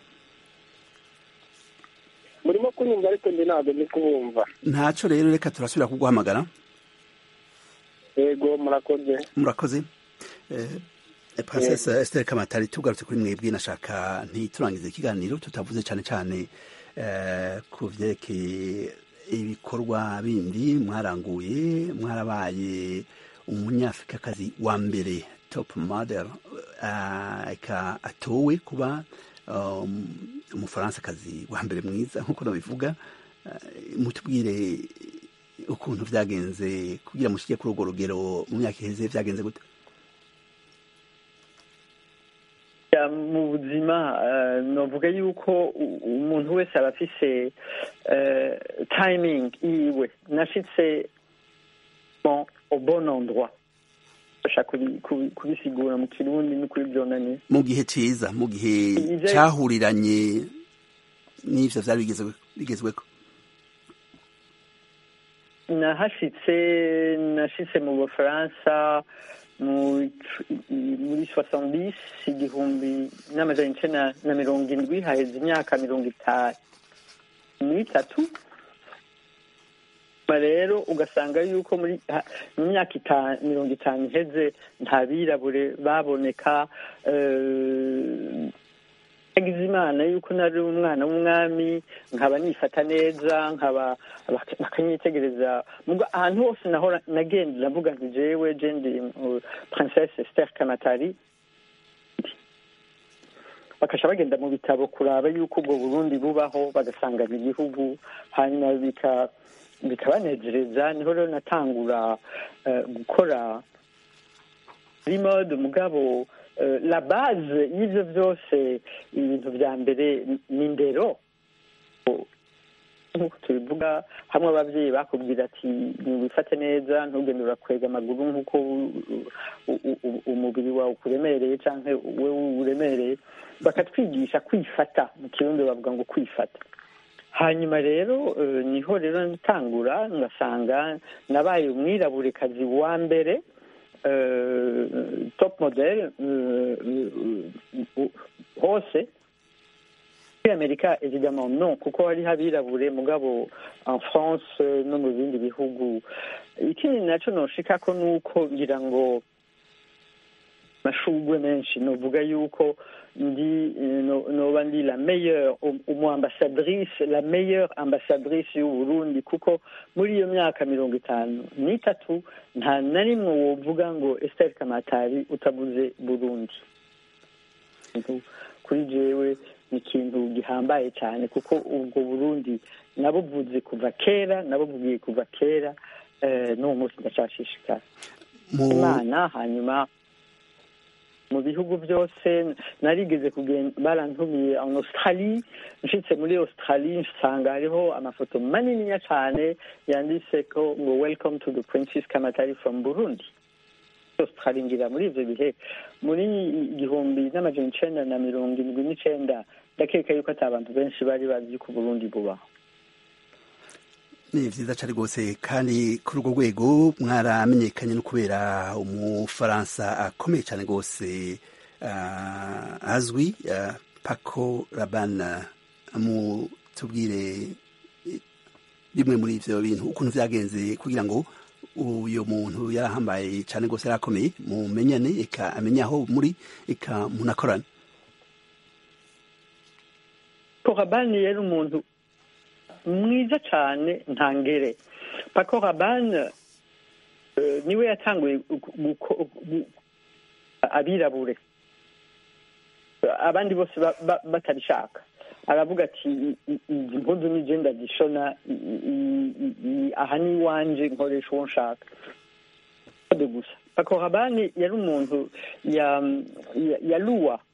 murimo kunyumva ariko ndi ntabwo ndi kubumva ntacyo rero reka turasubira kuguhamagara yego murakoze murakoze princesse Esther Kamatari tugarutse kuri mwebwe nashaka ntiturangize ikiganiro tutavuze cyane cyane ku byerekeye ibikorwa bindi mwaranguye mwarabaye umunyafurikakazi wa mbere top model atowe kuba umufaransakazi wa mbere mwiza nk'uko nabivuga mutubwire ukuntu byagenze kugira mushyire kuri urwo rugero mu myaka iheze byagenze gute mu buzima navuga yuko umuntu wese aba afise timing yiwe nashitse au bon endroit bashaka kubisigura mu kirundi no kuri byonanye mu gihe cyiza mu gihe cyahuriranye n'ivyo vyari bigezweko nahashitse nashitse mu bufaransa muri soixante igihumbi n'amajana icenda na mirongo indwi haheze imyaka mirongo itanu n'itatu rero ugasanga yuko muri mu myaka mirongo itanu iheze nta birabure baboneka yagize imana yuko nari umwana w'umwami nkaba nifata neza nkaba bakanyitegereza ahantu hose naho nagenda ndavuga nti jewe jendi princesse Esther Kamatari bakasha bagenda mu bitabo kuraba yuko ubwo burundi bubaho bagasangana igihugu hanyuma bika bikabanezereza niho rero natangura gukora muri mode mugabo la base y'ibyo byose ibintu bya mbere ni indero nk'uko tubivuga hamwe ababyeyi bakubwira ati ntiwifate neza ntugende urakwega amaguru nk'uko umubiri wawe ukuremereye cyangwa wowe uremereye bakatwigisha kwifata mu kirundi bavuga ngo kwifata hanyuma rero niho rero natangura ngasanga nabaye umwiraburekazi wa mbere top model hose muri amerika evidemment no kuko hariho abirabure mugabo en france no mu bindi bihugu ikindi nacyo noshikako ni uko ngira ngo amashugwe menshi novuga yuko ndi noba ndi la meilleure umu ambassadrice la meilleure ambassadrice y'uburundi kuko muri iyo myaka mirongo itanu n'itatu nta na rimwe wovuga ngo Esther Kamatari utavuze burundi kuri jewe ni ikintu gihambaye cyane kuko ubwo burundi nabuvuze kuva kera nabuvugiye kuva kera n'uwo munsi ndacashishikara imana hanyuma mu bihugu byose narigeze kugenda barantumiye en australie nshitse muri australie nsanga hariho amafoto maniniya cyane yanditse ko ngo welcome to the princess kamatari from burundi australie ngira muri ivyo bihe muri igihumbi n'amajana icenda na mirongo indwi n'icenda ndakeka yuko ati abantu benshi bari bazi ko burundi bubaho ni vyiza cane rwose kandi kuri urwo rwego mwaramenyekanye no kubera umufaransa akomeye cane rwose uh, azwi uh, paco raban mutubwire bimwe muri ivyo bintu ukuntu vyagenze kugira ngo uyo muntu yarahambaye cane rwose yarakomeye mumenyane eka amenye aho muri eka munakorane korabani yari umuntu mwiza cyane ntangere pako rabani niwe yatanguye abirabure abandi bose batabishaka aravuga ati izi mpundu ni genda gishona aha ni iwanje nkoresha uwo nshaka gusa pako rabani yari umuntu yaluwa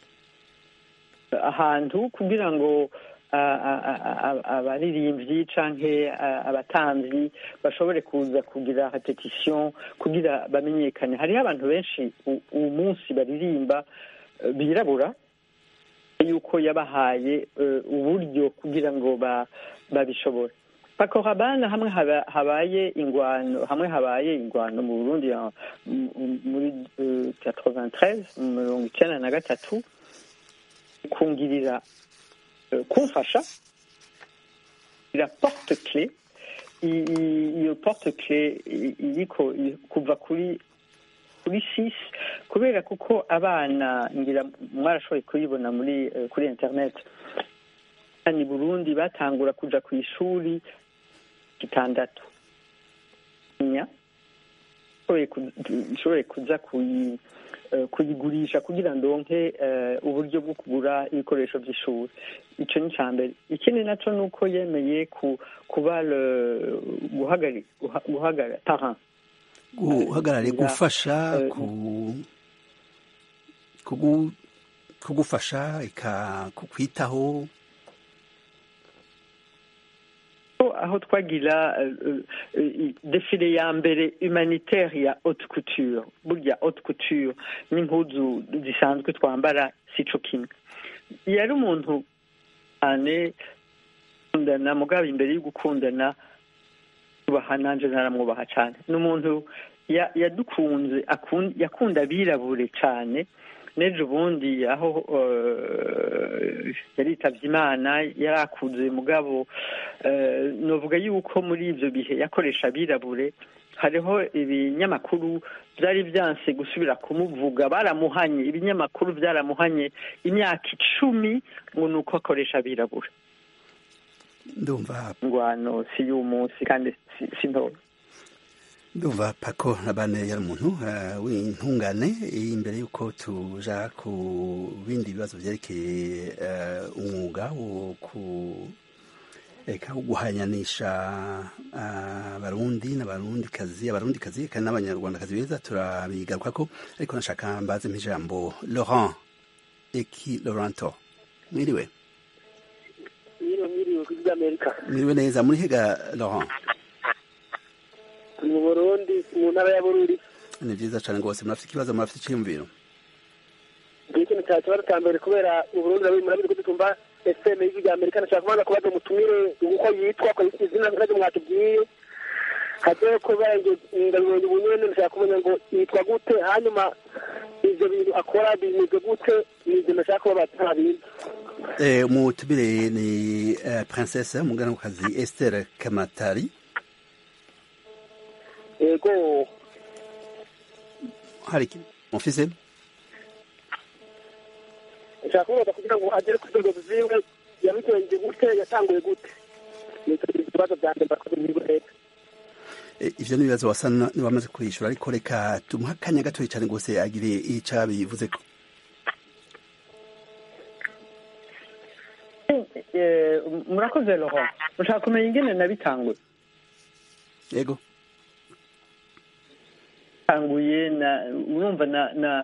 ahantu kugira ngo abaririmbyi canke abatamvyi bashobore kuza kugira repetition kugira bamenyekane hariho abantu benshi uwu munsi baririmba birabura yuko yabahaye uburyo kugira ngo babishobore pakorabana hamwe habaye ingwano hamwe habaye ingwano mu burundi muri 93 mirongo icenda na gatatu kungirira kumfasha ira porte clé iyo porte clé iriko kuva kuri kuri six kubera kuko abana ngira mwarashoboye kuyibona muri kuri internet ni burundi batangura kuja ku ishuri gitandatu nya nshoboye kuza kuyi kuyigurisha kugira ndonke uburyo bwo kugura ibikoresho by'ishuri icyo ni icya mbere ikindi nacyo ni uko yemeye kuba guhagarara guhagarare gufasha kugufasha kukwitaho aho twagira defile ya mbere humanitaire ya haute couture burya haute couture n'impuzu zisanzwe twambara sico kimwe yari umuntu cyane gukundana mugabo imbere yo gukundana tubaha nanje naramwubaha cyane ni umuntu yadukunze yakunda abirabure cyane n'ejo bundi aho yaritavye imana yarakuze mugabo eh, novuga yuko muri ivyo bihe yakoresha abirabure hariho ibinyamakuru byari byanse gusubira kumuvuga baramuhanye ibinyamakuru byaramuhanye imyaka icumi ngo ni uko akoresha abirabure ndumva ngwano si y'umunsi kandi si, si ntoya ndumva pako nabane yari umuntu uh, w'intungane imbere y'uko tuja ku bindi bibazo vyerekeye uh, umwuga wo ku eka wo guhanyanisha abarundi n'abarundikazi abarundikazi kandi n'abanyarwandakazi beza turabigarukako ariko nashaka mbaze mp'ijambo laurent eki laurento mwiriwe mwiriwe mwiriwe ku by'amerika mwiriwe neza muri hega laurent mu burundi mu ntara ya bururi ni vyiza cane rwose murafite ikibazo murafite iciyumviro ngiye ikintu cya kibazo cya mbere kubera mu burundi nabi murabizi ko dutumva fm y'ijwi rya amerika nashaka kubanza kubaza umutumire uko yitwa ko izina ntabwo mwatubwiye haje kubera ngo ndabibonye ubu nyene nashaka kumenya ngo yitwa gute hanyuma ivyo bintu akora bimeze gute nivyo nashaka kuba batabizi Eh, umutumire ni uh, princesse umuganakazi Esther Kamatari yego hari iki mufise nshaka kumubaza kugira ngo agere ku rwego ziwe yabigenje gute yatanguye gute nicyo ibibazo byanjye mbakoze muri leta Eh, ivyo ni ibibazo wasa na- niwamaze kwishura ariko reka tumuha akanya gatoya cane rwose agire ico abivuzeko Eh, murakoze laurent ushaka kumenya ingene nabitanguye yego tanguye na urumva na na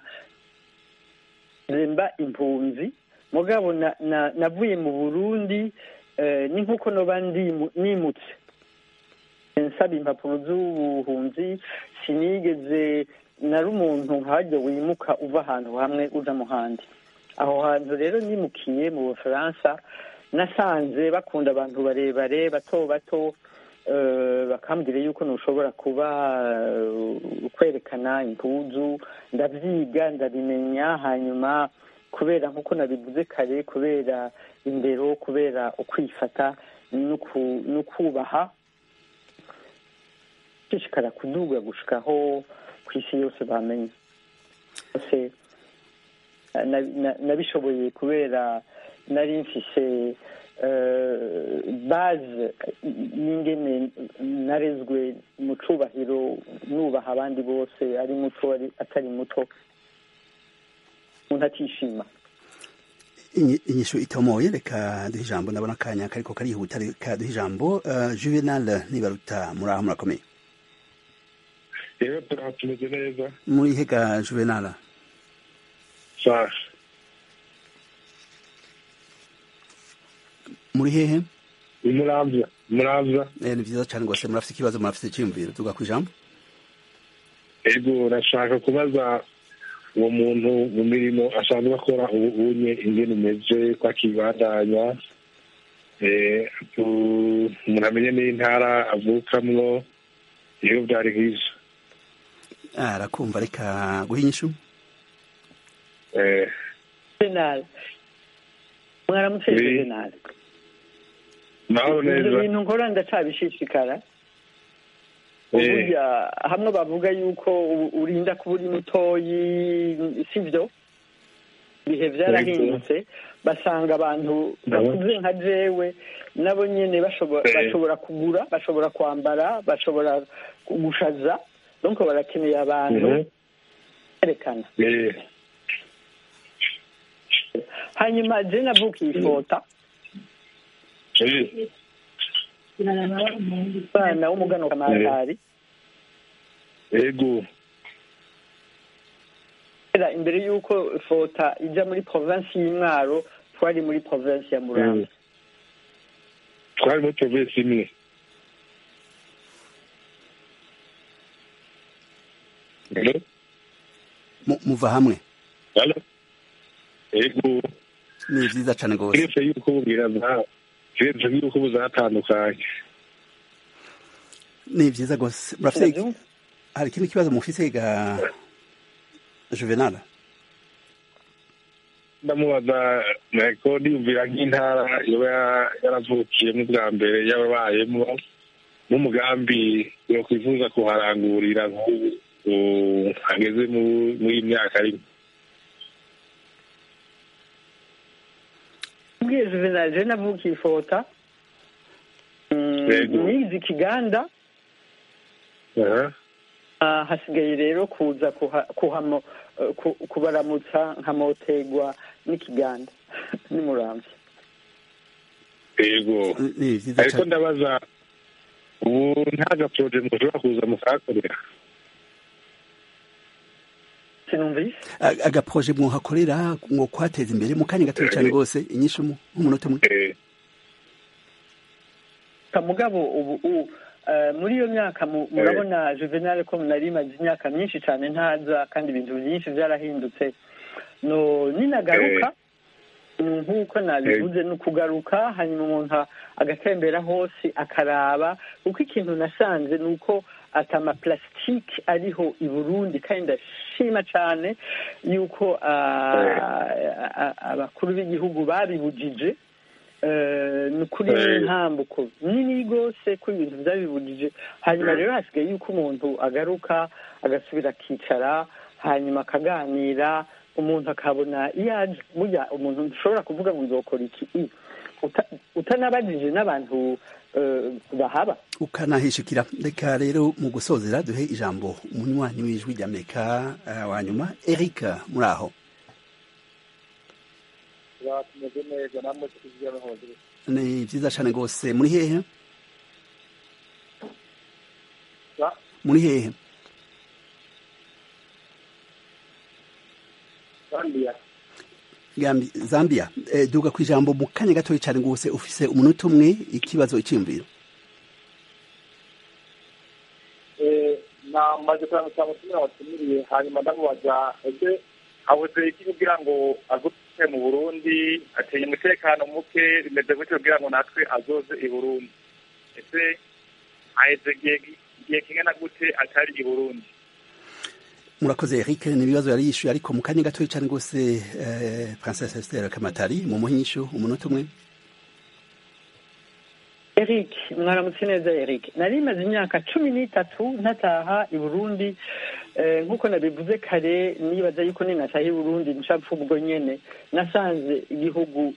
zemba impunzi mugabo na, na navuye mu burundi eh, ni nkuko noba ndimu- nimutse nsaba impapuro z'ubuhunzi sinigeze nari umuntu nkajya wimuka uva ahantu hamwe uja mu handi aho hantu rero nimukiye mu bufaransa nasanze bakunda abantu barebare bato bato eh, bakambwira yuko ntushobora kuba eh, kwerekana impuzu ndabyiga ndabimenya hanyuma kubera nk'uko nabivuze kare kubera indero kubera ukwifata n'uku- n'ukubaha gushishikara kuduga gushikaho ku isi yose bamenye bose na- na- nabishoboye kubera nari mfise eh, base y'ingene narezwe mu cubahiro nubaha abandi bose ari muto ari atari muto umuntu atishima Inyi- inyishu itomoye reka duhe ijambo ndabona akanya kariko karihuta reka duhe ijambo uh, juvenal nibaruta muri aho murakomeye rero turaha tumeze neza muri hega juvenal sawa muri hehe muramvya muramvya eh, ni vyiza cane rwose murafite ikibazo murafite iciyumviro tuga kwijambo ego nashaka kubaza uwo muntu mu mirimo asanzwe akora ubu unye ingene umeze ko akibandanya eh, tu- umuntu amenye n'intara avukamwo iyo vyari nk'ivyo arakumva reka guha inyishu eh, jenali mwaramutse Oui. jenali naho ivyo neza bintu nkora ndacabishishikara Eh. uburya hamwe bavuga yuko u- urinda kuba uri mutoyi sivyo ibihe vyarahindutse basanga abantu bakuze nka jewe nabo nyene bashobora Eh. bashobora kugura bashobora kwambara bashobora gushaza donc barakeneye abantu Mhm. berekana Eh, hanyuma je navukiye ifota eh, umwana w'umugano kamatari ego kera imbere y'uko fota ija muri provinsi y'imwaro twari muri provinsi ya muramvya twari muri provinsi imwe Hello? Mu- muva hamwe Hello? ego ni vyiza cane rwose kiretse yuko bubwira za kiretse yuko buzatandukanye ni vyiza rwose murafite hari ikindi kibazo mufise ga juvenal ndamubaza ko niyumvira nk'intara yoba yaravukiyemo bwa mbere yababayemo n'umugambi yakwifuza kuharangurira nk'ubu hageze muri iyi myaka rimwe ubwiye juvenal navukiye ifota nizi ikiganda hasigaye rero kuza kubaramutsa nkamotegwa n'ikiganda n'umurambi yego ariko ndabaza ubu nta gaporoje mushobora kuza mukahakorera sinumvise agaproje mwohakorera ngo kwateza imbere mu kanya gatoya cyane rwose inyinshi nk'umunota umwe mugabo ubu muri iyo myaka murabona juvenal ko nari imaze imyaka myinshi cyane ntaza kandi ibintu byinshi byarahindutse no ninagaruka nk'uko nabivuze ni ukugaruka hanyuma umuntu agatembera hose akaraba kuko ikintu nasanze ni uko atama plastique ariho i burundi kandi ndashima cyane yuko abakuru b'igihugu babibujije ni ukuri ntambuko nini rwose ko ibintu byabibujije hanyuma rero hasigaye yuko umuntu agaruka agasubira akicara hanyuma akaganira umuntu akabona iyo aje burya umuntu ushobora kuvuga ngo nzokora iki utanabajije n'abantu bahaba ukanahishikira reka rero mu gusozera duhe ijambo umunywanyi w'ijwi ry'amerika wa nyuma eric muri aho ni byiza cyane rwose muri hehe muri hehe zambia duga ku ijambo mu kanya gatoya cyane rwose ufise umunota umwe ikibazo icyiyumviro namaze kuramutsa umutumire watumiriye hanyuma ndamubaza ese abuze iki kugira ngo aguke mu burundi ateye umutekano muke bimeze gutyo kugira ngo natwe azoze i burundi ese haheze igihe kingana gute atari i burundi murakoze eric ni ibibazo yari yishyuye ariko mu kanya gatoya cyane rwose princesse esther kamatari mu muhinyishu umunota umwe eric mwaramutse neza eric nari maze imyaka cumi n'itatu ntataha i burundi nk'uko nabivuze kare nibaza yuko ninataha i burundi ncapfa ubwo nyene nasanze igihugu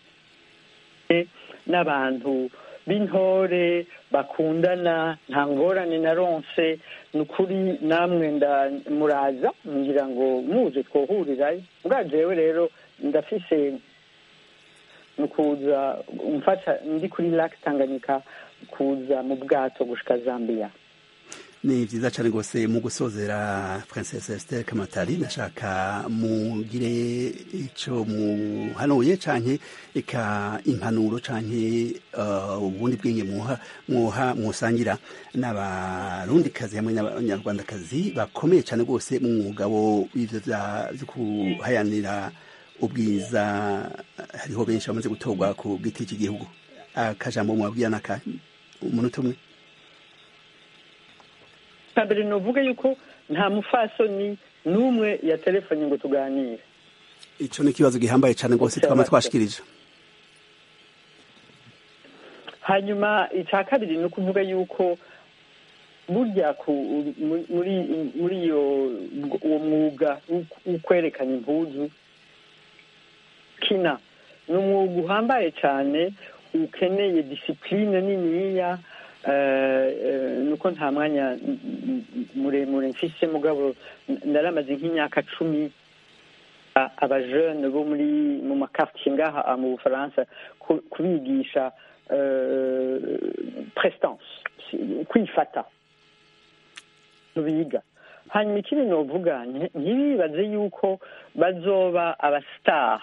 n'abantu b'intore bakundana nta ngorane na ronse ni ukuri namwe muraza ngira ngo muze twohurirayo bwa jewe rero ndafise ni ukuza umfasha ndi kuri lake tanganyika kuza mu bwato gushika zambia ni byiza cyane rwose mu gusozera princesse esther kamatari nashaka mugire icyo muhanuye canke eka impanuro canke ubundi bwenge muha mwoha mwosangira n'abarundikazi hamwe n'abanyarwandakazi bakomeye cyane rwose mu mwuga wo w'ivyo vyo kuhayanira ubwiza hariho benshi bamaze gutorwa ku giti cy'igihugu akajambo mwabwira naka umunota umwe mbere nuvuga yuko nta mufasoni n'umwe ya telefoni ngo tuganire icyo ni ikibazo gihambaye cyane rwose twaba twashikirije hanyuma icya kabiri ni ukuvuga yuko burya muri muri iyo uwo mwuga wo kwerekana impuzu kina ni umwuga uhambaye cyane ukeneye disipurine niniya nuko nta mwanya muremure mfise mugabo ndaramaze nk'imyaka cumi abajene bo muri mu makartier ngaha mu bufaransa kubigisha prestance kwifata biga hanyuma ikindi novuga ntibibaze yuko bazoba abastar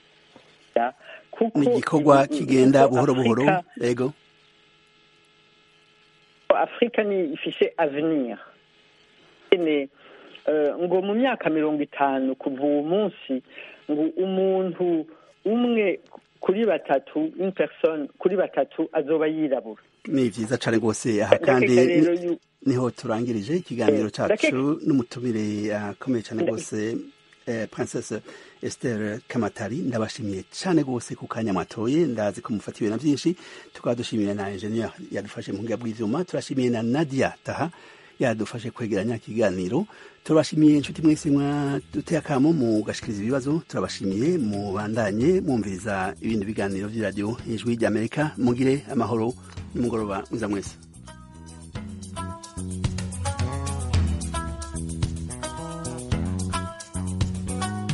ni igikorwa kigenda buhoro buhoro yego afurika ni ifise avenir ngo mu myaka mirongo itanu kuva uwo munsi ngo umuntu umwe kuri batatu une personne kuri batatu azoba yirabura ni byiza cyane rwose aha kandi niho turangirije ikiganiro cyacu n'umutumire akomeye cyane rwose eh, princesse esther kamatari ndabashimiye cyane rwose ku kanya mwatoye ndazi ko mufatiwe na byinshi tukaba dushimiye na ingenieur yadufashe mu buhinga bw'ivyuma turashimiye na nadia taha yadufashe kwegeranya ikiganiro turabashimiye inshuti mwese mwaduteye akamo mugashikiriza ibibazo turabashimiye mubandanye mwumviriza ibindi biganiro vy'iradiyo ijwi ry'amerika mugire amahoro n'umugoroba mwiza mwese